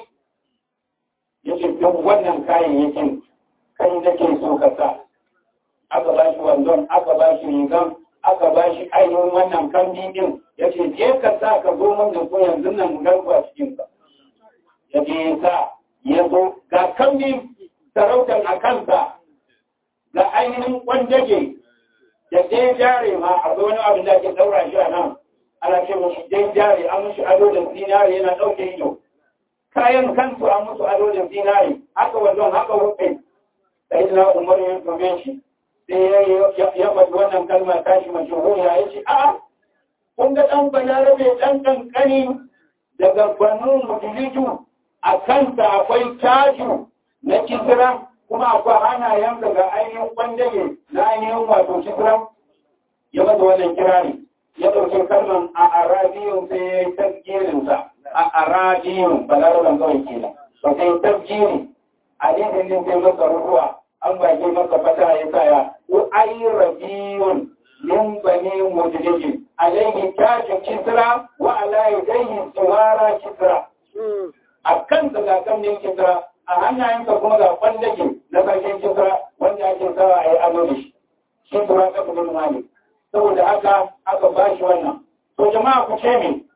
yace duk wannan kayayyakin kai da ke so ka sa aka ba shi wandon aka ba shi rigan aka ba shi ainihin wannan kambi din yace je ka sa ka zo min da ko yanzu nan mu garba cikin ka yace sa ya zo ga kambi sarautar a kansa ga ainihin kwandage da dai jare ma a wani abin da ke daura shi a nan ana ce musu dai jare an musu ado da zinare yana ɗauke ido kayan kansu an musu ado da zinare haka wannan haka wuce sai na umar ya tobe shi sai ya faɗi wannan kalmar tashi mashahuriya ya ce a kun ga ɗan balarabe ɗan ƙanƙani daga banu mutilitu a kansa akwai taju na kisira kuma akwai hannayensa ga ainihin ɓangare na ainihin wato kisra ya mata wannan kirari ya ɗauki kalman a arabiyun sai ya yi tafkirinsa a arabiyun balaraban kawai kenan ba sai tafkiri a dindin din sai masa ruwa an bage masa fata ya saya ko ayi rabiyun min bani mudlijin alaihi tajin kisra wa ala yadayhi suwara kisra a kan ga kamnin kisra a hannayenka kuma ga kwandage na sarkin kisra wanda ake sawa a yi ado da shi shi tura ka kudin mali saboda haka aka ba shi wannan to jama'a ku ce mi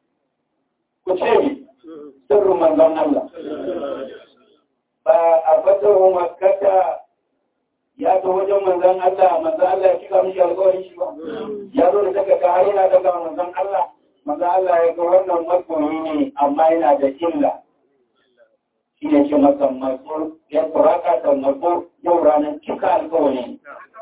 ku ce mi sirrin manzon Allah ba a fatar makkata ya zo wajen manzon Allah manzon Allah ya kika mishi alƙawarin shi ba ya zo da daga ka har yana daga manzon Allah manzon Allah ya ga wannan makoyi ne amma yana da illa shi ne ce masa masu ya turaka da masu yau ranar cika alkawari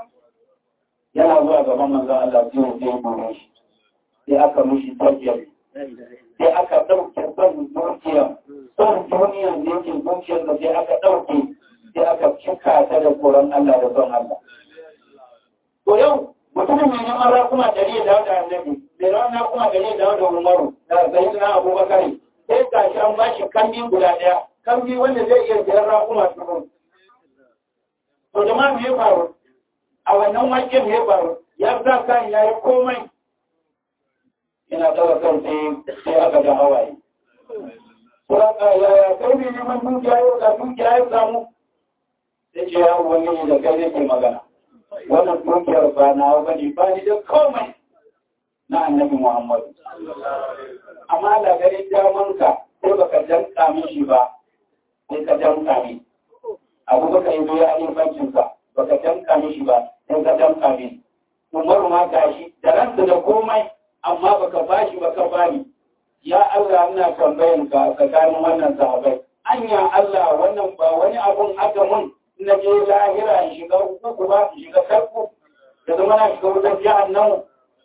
yana zuwa gaban manzan Allah zai zai buru shi sai aka mushi tabbiyar sai aka ɗauke son dukiya son duniya da yake dukiyar da sai aka ɗauke sai aka cika ta da tsoron Allah da son Allah. To yau mutumin mai neman rakuma dari ya dawo da annabi, mai rana kuma dari ya dawo da Umaru da zai na Abubakar sai gashi an bashi kandi guda ɗaya kambi wanda zai iya biyar rakuma tukun. To jama'a me ya faru? A wannan waken me ya faru? Ya sa kan ya yi komai. Ina ɗaga kan sai aka ga hawaye. Suraka yaya kai ne neman dukiya yau da dukiya ya samu? Sai ce ya ubangiji da kai nake magana. Wannan dukiyar ba na bane ba ni da komai na annabi Muhammadu. Amma da gari damanka sai baka danka mishi ba sai ka damka ne abu baka yi zuwa yin bankinsa ba ka damka mishi ba sai ka damka ne umaru ma gashi da ransa da komai amma baka bashi baka bani ya Allah ina tambayan ka tsakanin wannan sahabai anya Allah wannan ba wani abun aka mun na je lahira in shiga uku ba in shiga karku da zama na shiga wutar jahannamu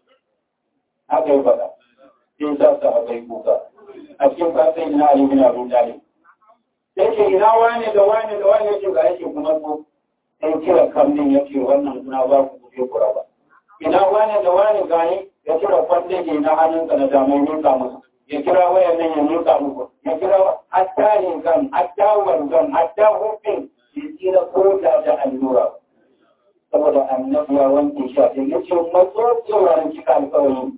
haka yi faɗa sai sa sahabai kuka a cikin fasai na Ali bin Abu Talib yake ina wane da wane da wane yake ga yake kuma so sai kira kamnin yake wannan kuna ba ku kuje kura ba ina wane da wane gani ya kira kwande ke na hannunsa na damar nuka musu ya kira wayan nan ya nuka muku ya kira hatta ne kan hatta wanzan hatta hufin ya tsira koda da allura saboda annabi ya wanke shi a ya ce matso tsoron cika alkawari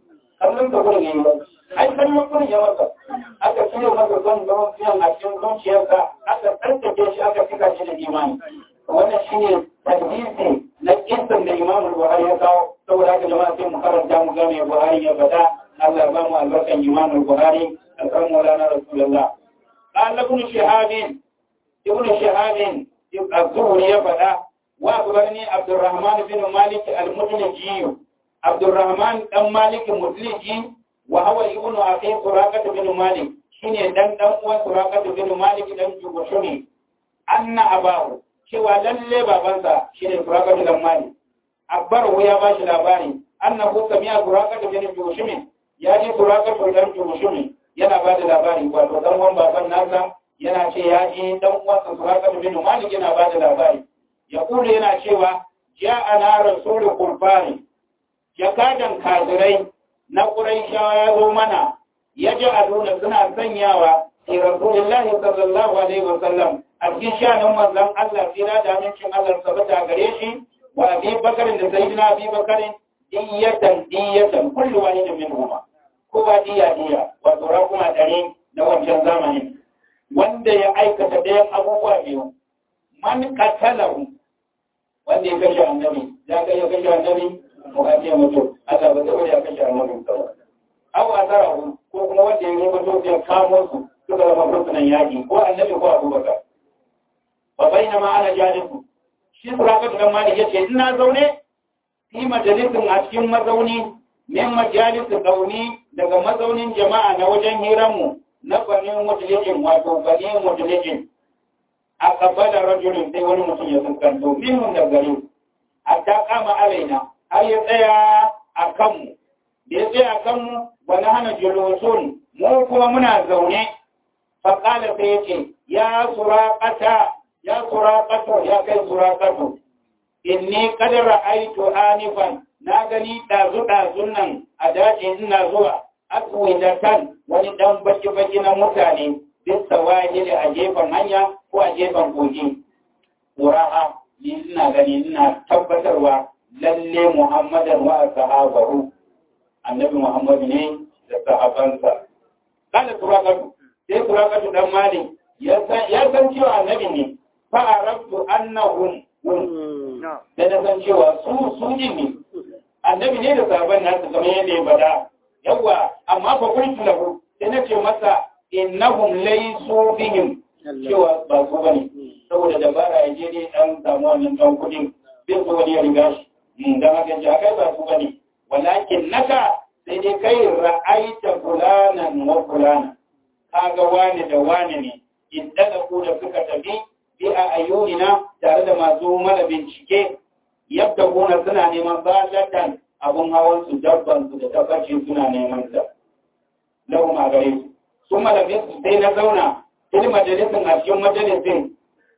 kallon da gurin yayi ai kallon gurin ya masa aka cire masa son zaman fiyan a cikin zuciyarsa aka tsarkake shi aka cika shi da imani wannan shine tadbisi na kisan da Imam Buhari ya kawo saboda haka jama'a sai mu karanta mu ga me Buhari ya faɗa Allah ba mu albarkan Imam Buhari da kan Maulana Rasulullah قال ابن شهاب ابن شهاب الزهري ya faɗa وأخبرني عبد الرحمن بن مالك المدلجي عبد الرحمن بن مالك المدلجي وهو ابن أخي سراقة بن مالك شيني دان دان uwan سراقة بن مالك دان جبشوني أن أباه cewa lalle babansa shine Suraka bin Malik Akbar ya ba shi labari annahu sami'a Suraka bin Jushumi ya ji Suraka bin Jushumi yana ba da labari wato dan uwan baban nasa yana ce ya ji dan uwan Suraka bin Malik yana ba da labari ya kula yana cewa ja ana rasulul kurfani jakadan kazirai na Quraishawa ya zo mana ya ji aduna suna sanyawa fi rasulillahi sallallahu alaihi wasallam a cikin shanin manzon Allah tsira da amincin Allah sabata gare shi wa abi bakarin da sayyidina abi bakarin diyatan diyatan kullu wahidin minhuma ko ba diya diya wato rakuma dare na wancan zamanin wanda ya aikata ɗayan abubuwa biyu man qatalahu wanda ya kashe annabi ya kai ya kashe annabi ko ka ce mutu Allah ba zai ya kashe annabi kawai aw asarahu ko kuma wanda ya rubuta to ya kamo su suka zama fursunan yaki ko annabi ko abubakar fa bainama ana jalisu shi surakat dan malik yace ina zaune fi majalisin a cikin mazauni min majalisin gauni daga mazaunin jama'a na wajen hiranmu na banin mutulijin wato banin mutulijin a kabbala rajulun sai wani mutum ya fuskanto minhum da gari hatta kama alaina har ya tsaya a kanmu da ya tsaya a kanmu wani hana julusun mu kuma muna zaune faƙala sai ya ce ya suraƙata ya suraƙato ya kai suraƙato inni kada ra'aitu anifan na gani ɗazu-ɗazun nan a daji ina zuwa aswidatan wani ɗan baki-baki na mutane bisa wahili a gefen hanya ko a gefen kogi ƙura'a ni ina gani ina tabbatarwa lalle muhammadan wa sahabahu annabi muhammad ne da sahabansa kada turakatu sai turakatu dan mali ya san cewa annabi ne fa arabtu annahum da na san cewa su su ne annabi ne da sahaban nasu kamar yadda ya bada yawa amma fa kuntu lahu sai na ce masa innahum laysu bihim cewa ba su bane saboda dabara ya je ne dan samu wannan dan kudin bin su wani ya riga shi dan haka ji kai ba su bane walakin naka sai dai kai ra'aita fulanan wa fulana kaga wani da wani ne idan da ku da suka tafi bi a ayyunina tare da masu mana bincike yadda gona suna neman balatan abun hawan su dabban su da tabbacin suna neman sa lahu ma gare su sun malamin su sai na zauna il majalisin a cikin majalisin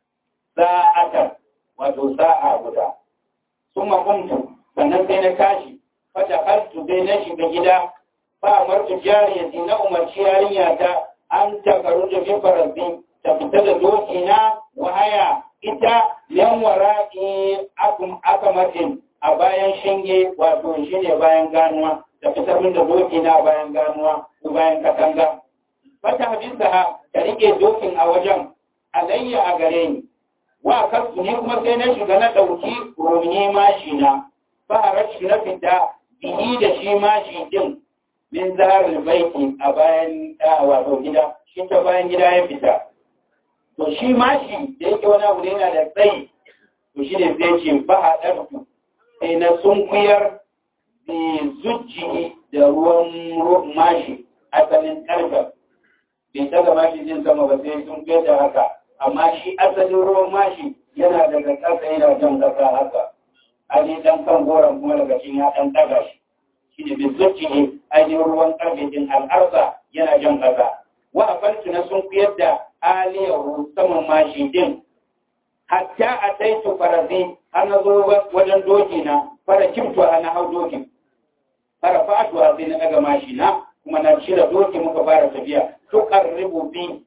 sa'atar wato sa'a guda sun makuntu sannan sai na tashi fata haltu sai na shiga gida fa amartu jariyati na umarci yarinya ta an takaru da bi faransi ta fita da doki na wahaya ita yan wara'i akum akamatin a bayan shinge wato shine bayan ganuwa ta fitar min da doki na bayan ganuwa ko bayan katanga fata hadisa ta rike dokin a wajen alayya a gare ni wa kasu ne kuma sai na shiga na ɗauki romi mashi na fara shi na fita bihi da shi mashi din min zaharar baiti a bayan wato gida shi ta bayan gida ya fita to shi mashi da yake wani abu ne yana da tsayi to shi ne zai ce ba a ɗarfu sai na sunkuyar da zuci da ruwan mashi asalin ƙarfe bai daga mashi jin sama ba sai sun da haka amma shi asalin ruwan mashi yana daga ƙasa yana jan ƙasa haka ali dan kan goron kuma daga cikin ya ɗan ɗaga shi shi ne bai zuci ne ainihin ruwan ƙarfe din al'arsa yana jan ƙasa wa a farki na sun kuyar da aliyahu saman mashi din hatta a taitu farazi har na zo wajen doki na fara kimtu a na hau dokin fara fatuwa sai na ɗaga mashi na kuma na cire doki muka fara tafiya tukar ribubi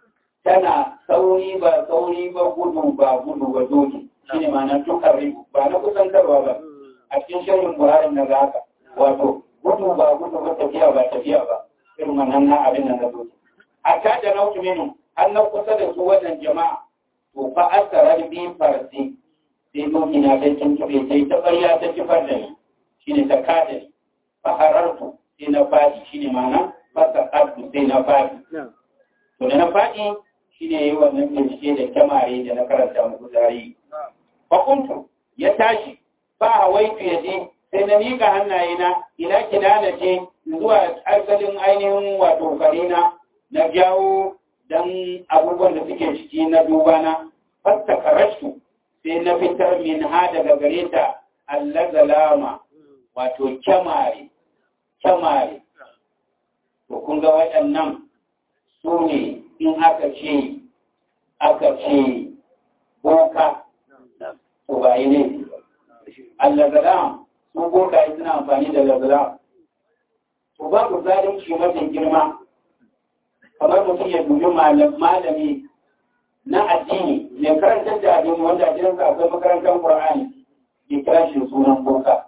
tana sauri ba sauri ba gudu ba gudu ba doki shi ne ma'ana tukar ribu ba na kusantarwa ba a cikin shirin buhari na ga haka wato gudu ba gudu ba tafiya ba tafiya ba irin wannan na abin nan na doki hatta da nautu minu har na kusa da su wannan jama'a to fa asara bi farsi sai doki na ta tuntube sai ta barya ta kifar da ni shine ta kada ni fa harartu sai na fadi shine ma'ana fasa abdu sai na fadi to da na fadi shine yayi wannan bincike da kyamare da na karanta muku zari fa kuntu ya tashi ba hawaitu ya je sai na miƙa hannayena ina kidana ce zuwa asalin ainihin wato karina na jawo don abubuwan da suke ciki na dubana fasta karashtu sai na fitar min ha daga gare ta allazalama wato kyamare kyamare to kun ga waɗannan su ne in aka ce aka ce boka to ba yi ne allazalam su boka suna amfani da lazalam to babu zalunci mafi girma kamar mutum ya dubi malami na addini mai karantar da addini wanda ajiyarsa akwai makarantar Qur'ani ya kira shi sunan boka.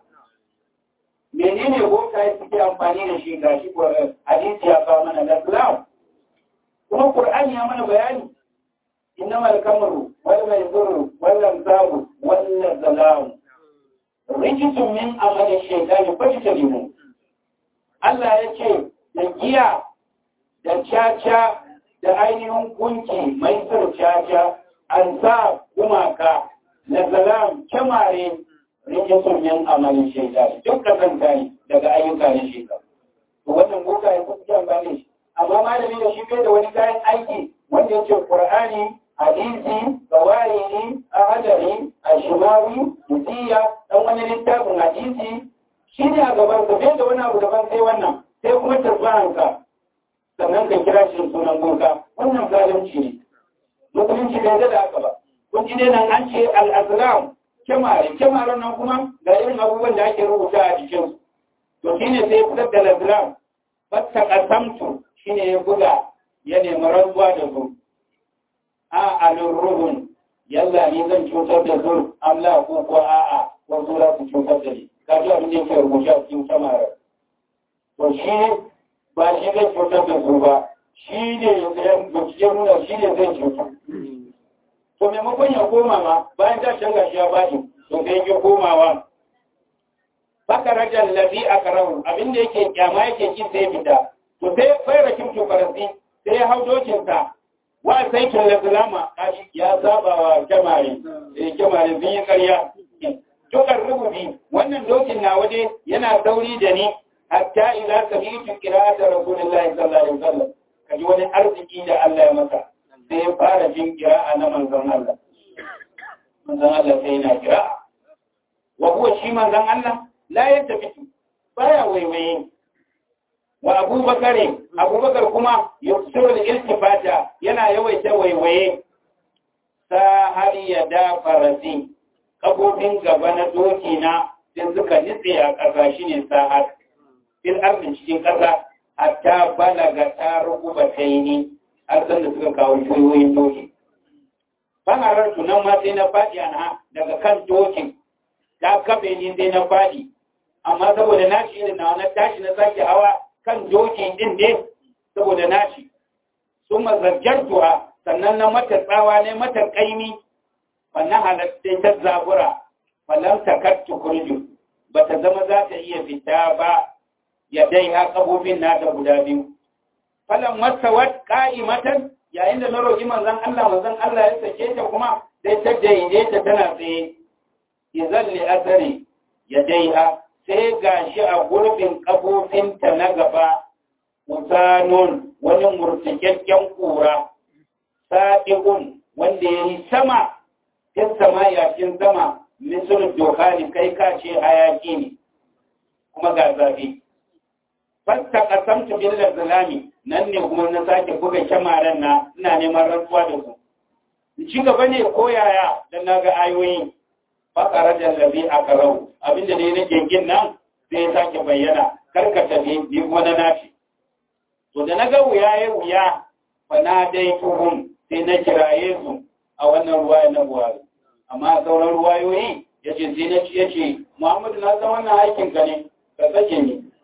Menene boka ya suke amfani da shi ga shi hadisi ya kawo mana Islam. Kuma Qur'ani ya mana bayani. Innama al-kamru wal maizuru wal lamsabu wal zalamu. Rijisun min amali shaytani fajtanibu. Allah ya ce da giya da caca da ainihin kunki mai caca an sa gumaka na zalam kyamare rike sunyin amalin shaida duk da kanta ne daga ayyuka na shekaru to wannan boka ya kusa kyan bane shi amma malami da shi bai da wani kayan aiki wanda ya ce qur'ani hadisi gawayi ahadari ashimawi musiya dan wani littafin hadisi shi ne a gaban sa bai da wani abu daban sai wannan sai kuma tarbahanka sannan ka kira shi sunan boka wannan zalunci ne musulunci bai da haka ba kun ji dai nan an ce al-azlam kyamare kyamaren nan kuma ga irin abubuwan da ake rubuta a jikin to shine sai fitar da al-azlam fatta qasamtu shine ya buga ya nemi rantsuwa da su a alurruhun yalla ni zan cutar da su Allah ko ko a'a ko su za su cutar da ni ka ji abin da yake rubuta a cikin kyamaren to shi ba shi zai cutar da su ba shi ne ya nuna shi ne zai cutar to maimakon ya koma ma bayan ta canza shi ya bashi to sai ya komawa baka rajar lafi a karau abinda yake kyama yake ki sai fita to sai fara kimto faransi sai ya hau dokinsa wa sai kin lazulama ya saba wa jamare eh jamare sun yi karya tukar rububi wannan dokin na waje yana sauri da ni hatta ila sami'tu qira'ata rasulillahi sallallahu alaihi wasallam kaji wani arziki da Allah ya masa sai ya fara jin kira'a na manzon Allah. Manzon Allah sai yana kira'a. Wa kuwa shi manzon Allah la ya tafi baya waiwaye. Wa Abubakar Abubakar kuma yuksiru al-iltifata yana yawaita waiwaye. Sa har ya da farasi kafofin gaba na doki na sai suka nitse a ƙasa shine sahar. Fil arzikin cikin ƙasa hatta balaga ta rukuba taini har san da suka kawo kiwoyin doki. Bana rantu nan ma sai na faɗi ana daga kan dokin, ta kafe ni sai na faɗi, amma saboda na shi na wani tashi na sake hawa kan doki ɗin ne saboda na shi. Sun mazarjar tuwa sannan na mata tsawa ne mata ƙaimi, wannan halatta ta zabura, wannan takattu kurju, ba ta zama za ta iya fita ba ya dai ha ƙabobin nata guda biyu. falan masawat qa'imatan yayin da na roki manzon Allah manzon Allah ya sake ta kuma sai ta daidaita tana tsaye idan li asari ya daiha sai gashi a gurbin kafofinta na gaba usanun wani murtikakken kura sa'iqun wanda yayi sama tin sama yakin sama misal dohani kai ka ce hayaki ne kuma ga zafi fasta qasamtu bil zalami nan ne kuma na sake buga kyamaren na ina neman rantsuwa da su ci gaba ne ko yaya dan naga ayoyi fakara da labi a karau abinda ne na gengin nan sai ya sake bayyana karka tafi ni kuma na nashi to da naga wuya ya wuya fa na dai tuhum sai na kiraye su a wannan ruwaya na buhari amma sauran ruwayoyi yace sai na ci yace Muhammadu na san wannan aikin ka ne ka sake ni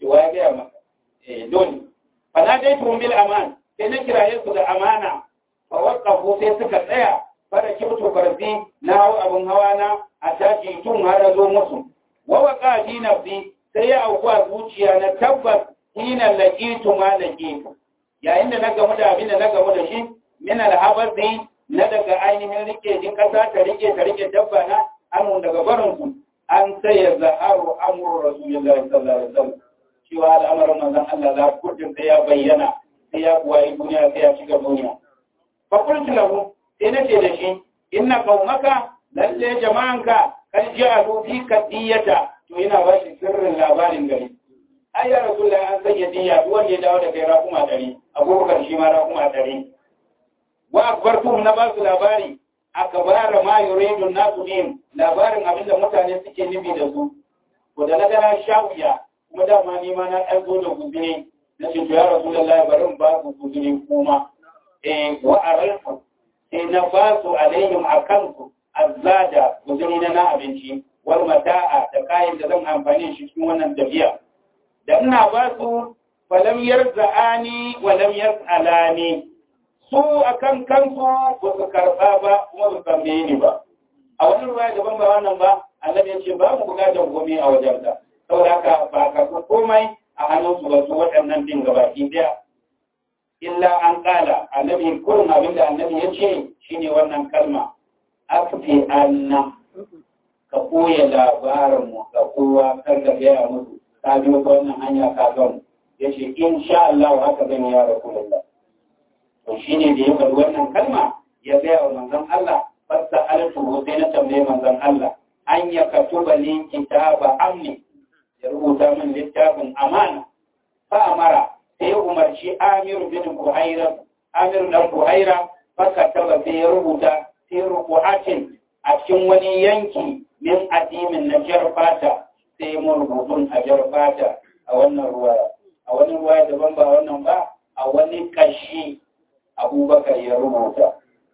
wa ya gaya maka eh dole fa na dai tun bil aman sai na kiraye su da amana fa waqafu sai suka tsaya fara kibtu farzi na hau abun hawa na a tashi tun har zo musu wa waqa fi nafsi sai ya auku a zuciya na tabbas hina laqitu ma laqitu yayin da na gamu da abin da na gamu da shi min alhabazi na daga ainihin rike din kasa ta rike ta rike dabba na an daga barin su an sai ya zaharu amru rasulullahi sallallahu alaihi wasallam cewa al'amarin manzon Allah za kudin sai ya bayyana sai ya kuwayi duniya sai ya shiga duniya fa qultu lahu sai nace da shi inna qaumaka lalle jama'anka kan ja'alu fi kadiyata to yana ba shi sirrin labarin gari ai ya rasulullahi an sanya diya duk wanda ya dawo da kai rakuma dari abubakar shi ma rakuma dari wa akbartum na ba su labari akbara ma yuridu nasu bihim labarin abinda mutane suke nufi da su to da na ga na shawiya kuma dama ni ma na ɗan zo da guzuri na ce to ya rasulullahi bari in ba ku guzuri kuma eh wa aralfu sai na ba su alaihim akan su azzada guzuri na na abinci wal mata'a da kayan da zan amfani shi cikin wannan tafiya da ina ba su falam yarza'ani wa lam yas'alani su akan kansu ba su karɓa ba kuma su tambaye ni ba a wani ruwa daban ba wannan ba annabi ya ce ba mu bukatar komai a wajenka saboda haka ba ka su komai a hannun su ba su waɗannan din gabaki daya illa an ƙala annabi kurin abin da annabi ya ce shine wannan kalma akfi anna ka koya labarin mu ga kowa kar ka gaya musu ka biyo ta wannan hanya ka gan ya ce insha Allah haka zan ya rasulullah to shine da ya faɗi wannan kalma ya gaya wa manzon Allah fasta alatu sai na tambaye manzon Allah an ya katuba li kitaba amni ya rubuta min littafin amana fa amara sai umarci Amir bin Buhaira Amir dan Buhaira fa kataba sai ya rubuta fi ruqatin a cikin wani yanki min adimin na jar fata sai mun rubutun a jar fata a wannan ruwaya a wani ruwaya daban ba wannan ba a wani kashi abubakar ya rubuta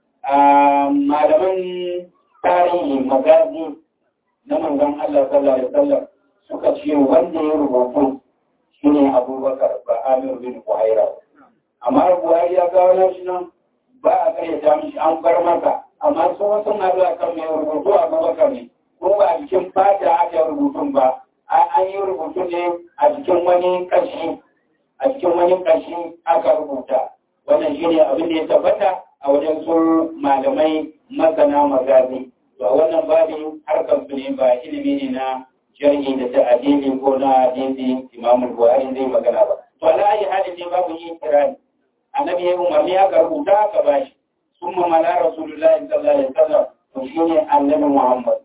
malaman tarihi magazi na manzon Allah sallallahu alaihi wasallam suka ce wanda ya rubutu shine abubakar ba amir bin buhaira amma buhari ya kawo nan shi nan ba a karyata mishi an bar masa amma sun wasu na zuwa kan mai rubutu abubakar ne ko ba a jikin fata aka yi rubutun ba an yi rubutu ne a jikin wani kashi a cikin wani kashi aka rubuta wannan shine abin da ya tabbata a wajen su malamai masana magazi to wannan babin harkar su ne ba ilimi ne na jarhi da ta'adili ko na hadisi imam buhari zai magana ba to ala ayi halin ne babu yin kirani annabi ya umarni aka rubuta aka bashi summa mala rasulullahi sallallahu alaihi wasallam to shine annabi muhammad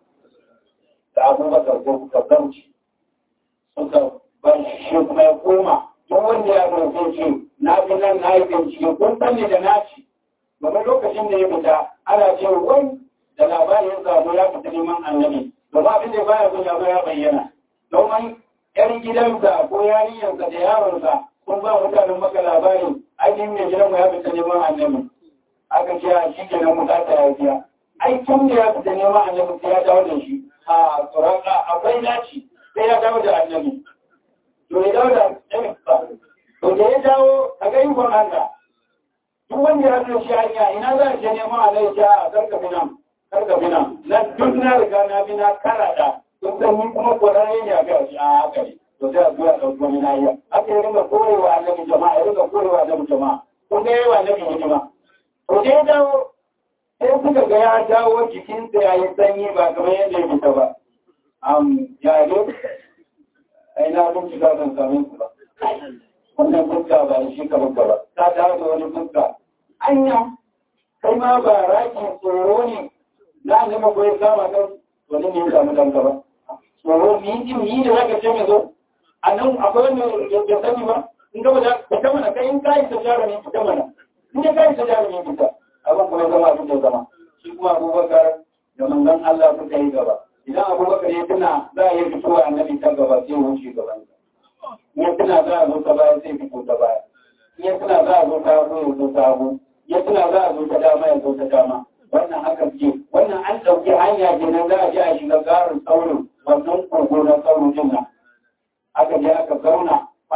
da abubakar ko suka zauci suka bar shi kuma ya koma duk wanda ya zo ce na fi nan na yi bincike kun sani da na ci domin lokacin da ya fita ana ce wai da labarin ya samu ya fita neman annabi domin abin da baya son ya ya bayyana domin yar gidansa ko yarinyarsa da yaronsa sun ba mutanen maka labarin ainihin mai gidanmu ya fita neman annabi aka ce a shi kenan mu ta ya biya ai tun da ya fita neman annabi sai ya dawo da shi a tsoraka akwai naci sai ya dawo da annabi to ya dawo da annabi ba to da ya dawo a ga ikon Allah duk wanda ya zo shi hanya ina za a je neman annabi a karka binan karka binan na duk na riga na bi na karada sun san ni kuma kwararre ne a ga shi a haka ne to sai a zuwa ɗauki wani na iya aka yi ringa korewa annabi jama'a ya ringa korewa annabi jama'a kun ga yawa annabi hidima to da ya dawo sai suka ga ya dawo jikinsa ya yi sanyi ba kamar yadda ya fita ba am ya yi ai na bincika ban same su ba wannan fuska ba shi ka fuska ba ta dawo da wani fuska anya kai ma ba rakin tsoro ne na nema ko ya kama kan wani ne ya samu danka ba tsoro ni ji ni da zaka ce mai zo a nan akwai wani ya sani ba in gaba da fita mana kai in kayi ta jaro ne fita mana in ya kayi ta jaro ne fita abin kuma ya zama abin da ya zama shi kuma abubakar da manzon Allah suka yi gaba idan abubakar ya tuna za a yi fitowa annabi ta gaba sai ya wuce gaban ya tuna za a zo ta baya sai fito ta baya ya tuna za a zo ta hagu ya zo ta hagu ya tuna za a zo ta dama ya zo ta dama wannan haka ce wannan an ɗauki hanya kenan za a je a shiga garin saurin wannan kogo na saurin din nan aka je aka zauna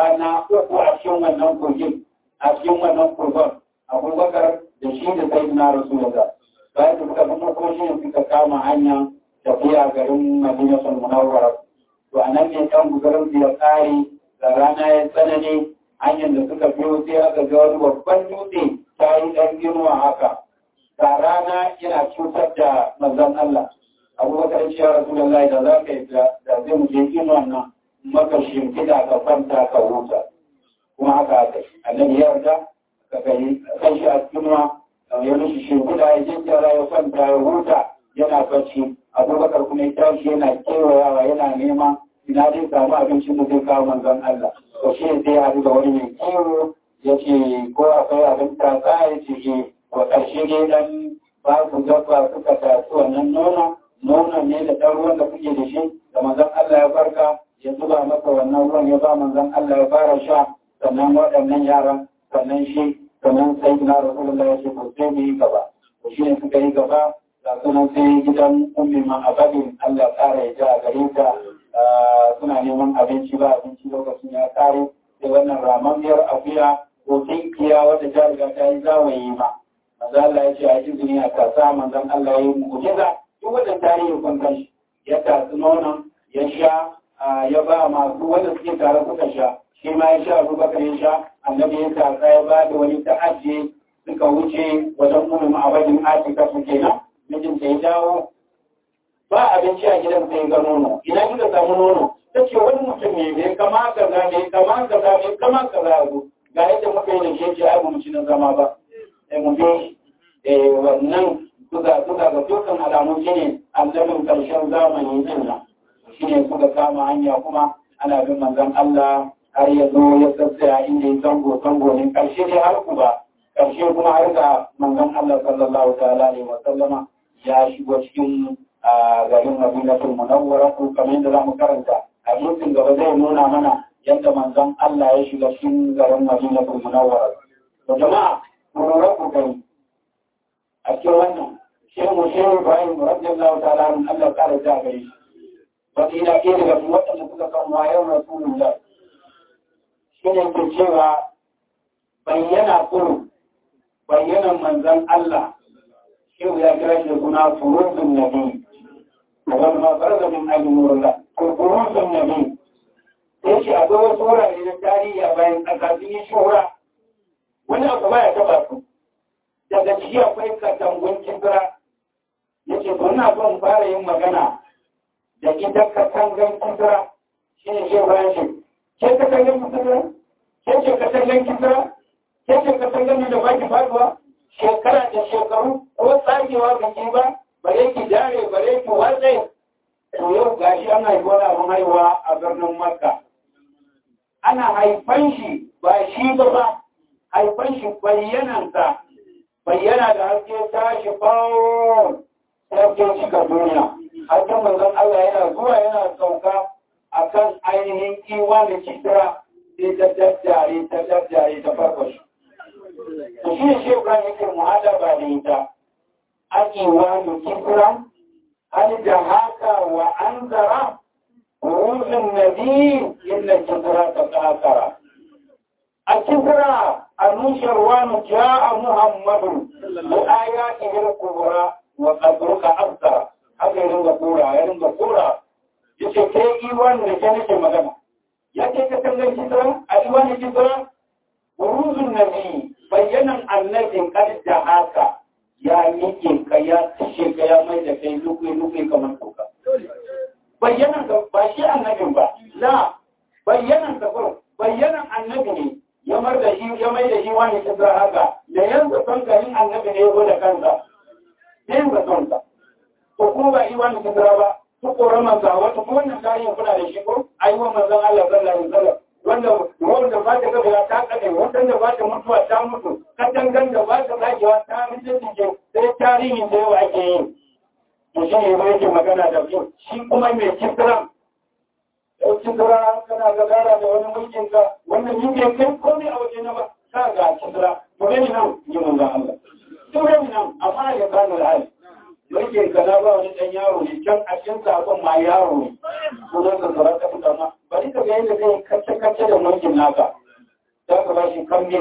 na rasulullah bayan da suka fito ko shi suka kama hanya tafiya garin madinatul munawwara to anan ne kan guzarin su ya kare da rana ya tsanani hanyar da suka biyo sai aka ga wani babban dutse ta yi ɗan girma haka ga rana yana cutar da manzon Allah abubakar ce ya rasulullahi da za ka yi da zai mu je inuwan nan maka shimfiɗa ka kwanta ka huta kuma haka aka yi annabi ya yarda ka kai kan shi a inuwa ya mishi shimfiɗa ya jinjara ya kwanta ya huta yana bacci abubakar kuma ya tashi yana kewayawa yana nema ina zai samu abincin da zai kawo manzon Allah to shi sai ya da wani mai kiwo ya ce ko akwai abin tatsa ya ce ke wa ƙarshe dai dan ba su dabba suka tafi wannan nono nonon ne da ɗan ruwan da kuke da shi da manzon Allah ya farka ya zuba masa wannan ruwan ya ba manzon Allah ya fara sha sannan waɗannan yaran sannan shi sannan sai na rasulullah ya ce to sai mu yi gaba to shi ne suka yi gaba ga sunan sai gidan ummi ma abadin Allah tsara ya ji a gare ta suna neman abinci ba abinci lokacin ya kare sai wannan ramammiyar akuya ko tinkiya wadda ta riga ta yi zawayi ma manzo Allah ya ce a izini a kasa manzon Allah ya yi mu'jiza duk wannan tarihi kun san shi ya tatsi nonon ya sha ya ba masu wanda suke tare suka sha shi ma ya sha abubakar ya sha annabi ya tatsa ya ba da wani ta ajiye suka wuce wajen ummu abadin atika su kenan mijinta ya dawo ba abinci a gidan sai ga nono ina kika samu nono ta ce wani mutum ne bai kama kaza bai kama kaza bai kama kaza ya zo ga yadda muka yi da shi ce ai mu ci na zama ba sai mu bi eh wannan suka suka ga dukkan alamu shine annabin karshen zamani din nan shine suka kama hanya kuma ana bin manzon Allah har ya zo ya sassaya inda ya zango zango ne karshe dai har ku ba karshe kuma har ga manzon Allah sallallahu ta'ala alaihi wa sallama ya shigo cikin garin Madinatul Munawwara ko kamar yadda zamu karanta hadisin gaba zai nuna mana yadda manzon Allah ya shiga cikin garin Madinatul Munawwara to jama'a mun lura ku gani a cikin wannan shehu mu shehu Ibrahim radiyallahu ta'ala an Allah kare ta gare shi wani ina ɗaya daga cikin waɗanda suka san wayar Rasulullah shi ne ke cewa bayyana kuru bayyanan manzon Allah shehu ya kira shi da suna furuzun nabi wani ma farza min alimurla ko furuzun nabi sai shi akwai wasu wurare na tarihi a bayan ƙasa sun yi shura wani abu ba ya taɓa su daga ciki akwai katangun kibira ya ce to ina son fara yin magana da ita katangan kibira shi ne shi bayan shi ke katangan kibira ke ce katangan kibira ke ce katangan da ba ki faduwa shekara da shekaru ko tsagewa ga ki ba bare ki dare bare ki watsa to yau gashi ana yi wani abin haihuwa a birnin makka ana haifan shi ba shi ba ba haifan shi bayyanansa bayyana da haske tashi bawon haske cika duniya hasken manzon Allah yana zuwa yana sauka a kan ainihin kiwa da kitira sai ta daddare ta daddare ta farko shi to shi ne shekran yake muhadaba da ita akiwa da kitira hal da haka wa an zara ruzun nabi illa kitira ta kakara a kitira المنشروان جاء محمد بآياته الكبرى وقدرك أكثر haka ya ringa kura ya ringa kura ya ce kai iwan da ke nake magana ya ce ka kallon kisra a iwan kisra buruzun nabi bayyanan annabin kad da haka ya nike ka ya tishe ka ya mai da kai lukui lukui kamar toka bayyanan ka ba shi annabin ba la bayyanan ka bayyanan annabi ne ya mar da shi ya mai da shi wani kisra haka da yanzu son garin annabi ne ya da kansa yanzu son sa ko kuma ba yi wani kisra ba ko koran manzo wata ko wannan tarihin kuna da shi ko ai wa manzon Allah sallallahu alaihi wasallam wanda wanda ba ta gaba ta kade wanda da ba ta mutuwa ta mutu katangan da ba ta zagewa ta mutu ce sai tarihin da yawa ake yi to shi ne ba yake magana da shi kuma mai kisra ɗauki tura kana ga gara da wani mulkin ka wannan yin bai kai komai a waje na ba ka ga kisra to gani nan yi mun ga Allah to gani nan amma ya gano da hali mulkin ka na ba wani dan yaro ne can a cikin sakon ma yaro ne ko zan ka tsara ka fita ma bari ka ga yadda kai kacce kacce da mulkin naka za ka ba shi kambin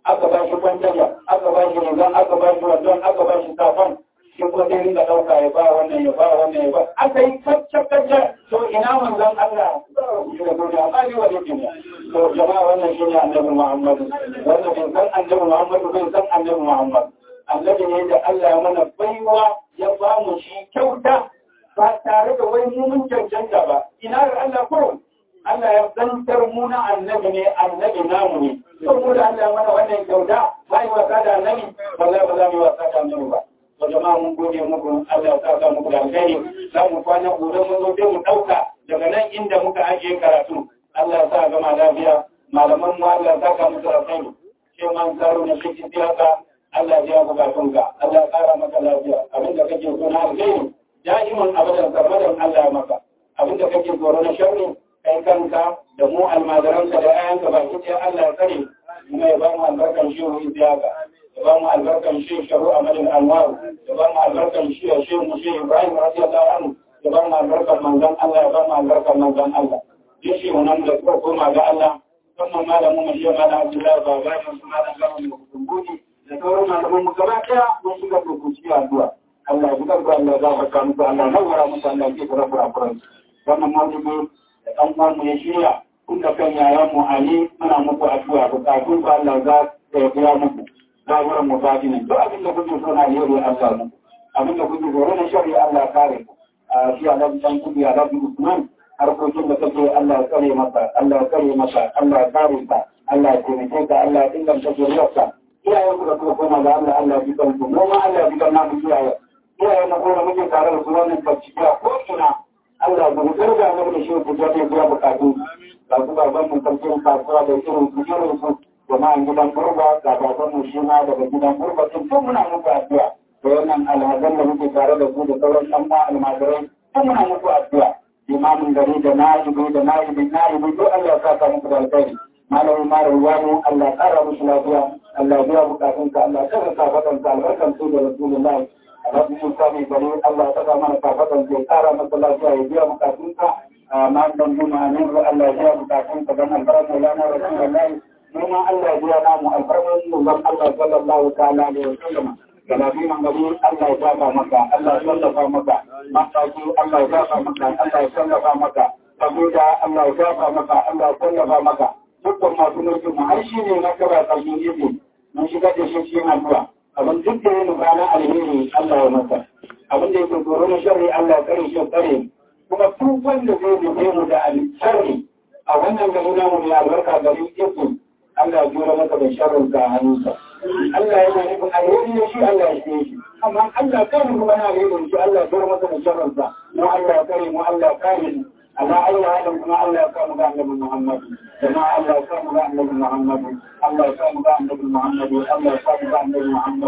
aka ba shi kwantaja aka ba shi rigan aka ba shi wandon aka ba shi safan shi kuma sai ringa ɗauka ya ba wannan ya ba wannan ya ba aka yi kacce kacce to ina manzon Allah shi da duniya ba ni wa duniya to jama'a wannan shi ne annabi Muhammad wanda bai san annabi Muhammad bai san annabi Muhammad annabi ne da Allah ya mana baiwa ya ba mu shi kyauta ba tare da wai mu mun cancanta ba ina da Allah kurum Allah ya zantar mu na annabi ne annabi namu ne saboda Allah ya mana wannan kyauta ba yi wasa da annabi wallahi ba za mu yi wasa da annabi ba to jama'a mun gode muku Allah ya saka muku da alheri za mu kwana gobe mun zo sai mu dauka daga nan inda muka ajiye karatu Allah ya sa gama lafiya malaman mu Allah ya saka muku da alheri sai man tsaro na shi siyasa Allah ya bukatunka Allah ya kara maka lafiya abinda kake so na alheri da'iman abadan sarmadan Allah ya maka abinda kake tsoro na sharri kai kanka da mu almajiranka da ayanka baki ɗaya Allah ya tsare kuma ya ba mu albarkan shi ruhi ziyaka ya ba mu albarkan shi sharu amalin anwar ya ba mu albarkan shi ya shi mu shi Ibrahim radiyallahu anhu ya ba mu albarkan manzon Allah ya ba mu albarkan manzon Allah duk shi wannan da suka koma ga Allah musamman malamin mu shi malam Abdullahi baba ne su malam Gaman mu kumbudi da sauran malaman mu gaba ɗaya mun shiga dokuci addu'a Allah ya buƙar Allah ya gafarta muku Allah ya nawara muku Allah ya kira kurakuran wannan mawdu'i da ɗan uwanmu ya shirya kun da kan yayan mu Ali muna muku addu'a bukatun ku Allah za ya biya muku ba wurin mu fadi ne duk abin da kuke so na alheri Allah muku abin da kuke so na shari'a Allah kare ku a shi Allah dan kuɗi a Rabbi Usman harkokin da kake Allah ya kare maka Allah ya kare maka Allah ya kare ka Allah ya taimake ka Allah ya inganta zuriyarka iyayen ku da kuma koma ga Allah Allah ya bi kanku mu ma Allah ya bi kan namu iyaye iyayen na kuma muke tare da su wannan bincike ko ina Allah ba mu karga mu da shi ku ga ne biya bukatu ga su baban mu sarkin kasuwa da irin su irin su jama'an gidan burba ga baban mu shi ma daga gidan burba tun tun muna muku addu'a da wannan alhazan da muke tare da su da sauran ɗan ma almajirai tun muna muku addu'a limamin gari da na'ibi da na'ibi na'ibi duk Allah ya saka muku da alkhairi malami mara ruwanu Allah ya kara musu lafiya Allah ya biya bukatunka Allah ya kara kafatanka albarkan su da rasulullahi Rabbi Musa mai gari Allah ta mana kafatan ke kara masa lafiya ya biya bukatunka ma dan juma ne ko Allah ya biya bukatunka dan albaran Maulana Rasulullahi kuma Allah ya biya namu albaran Manzon Allah sallallahu ta'ala alaihi wasallam Galabi man gari Allah ya saka maka Allah ya sallafa maka mataki Allah ya saka maka Allah ya sallafa maka saboda Allah ya saka maka Allah ya sallafa maka dukkan masu mulkin mu har shi ne na kaba kalmin yake mun shiga da shi cikin addu'a abin duk da yin na alheri Allah ya masa abin da yake tsoro na sharri Allah ya kare shi kare kuma duk wanda zai nufe mu da sharri a wannan gari namu mai albarka gari yake Allah ya jura masa da sharrin ka hannunsa Allah yana nufin alheri ne shi Allah ya shi shi amma Allah kare mu bana alheri shi Allah ya jura masa da sharrin sa mu Allah ya kare mu Allah ya kare mu Allah Allah halin kuma Allah ya kamu ga annabi Muhammad jama'a Allah ya kamu ga annabi Muhammad Allah ya kamu ga annabi Muhammad Allah ya kamu ga annabi Muhammad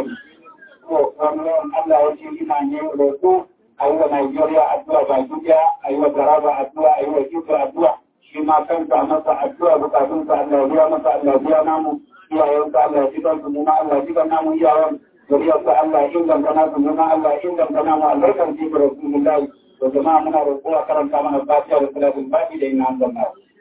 to wannan Allah ya ce ina ne roƙo a yi wa Najeriya addu'a ba duniya a yi wa Taraba addu'a a yi wa Kito addu'a shi ma kanka masa addu'a bukatunsa Allah ya biya masa Allah ya biya namu iyayensa Allah ya jikan su ma Allah ya jikan namu iyayen zuriyarsa Allah ya inganta nasu mu ma Allah ya inganta namu albarkan jikin Rasulullahi da jama'a muna roƙo a karanta mana fatiha da salatin baki da ina an zanna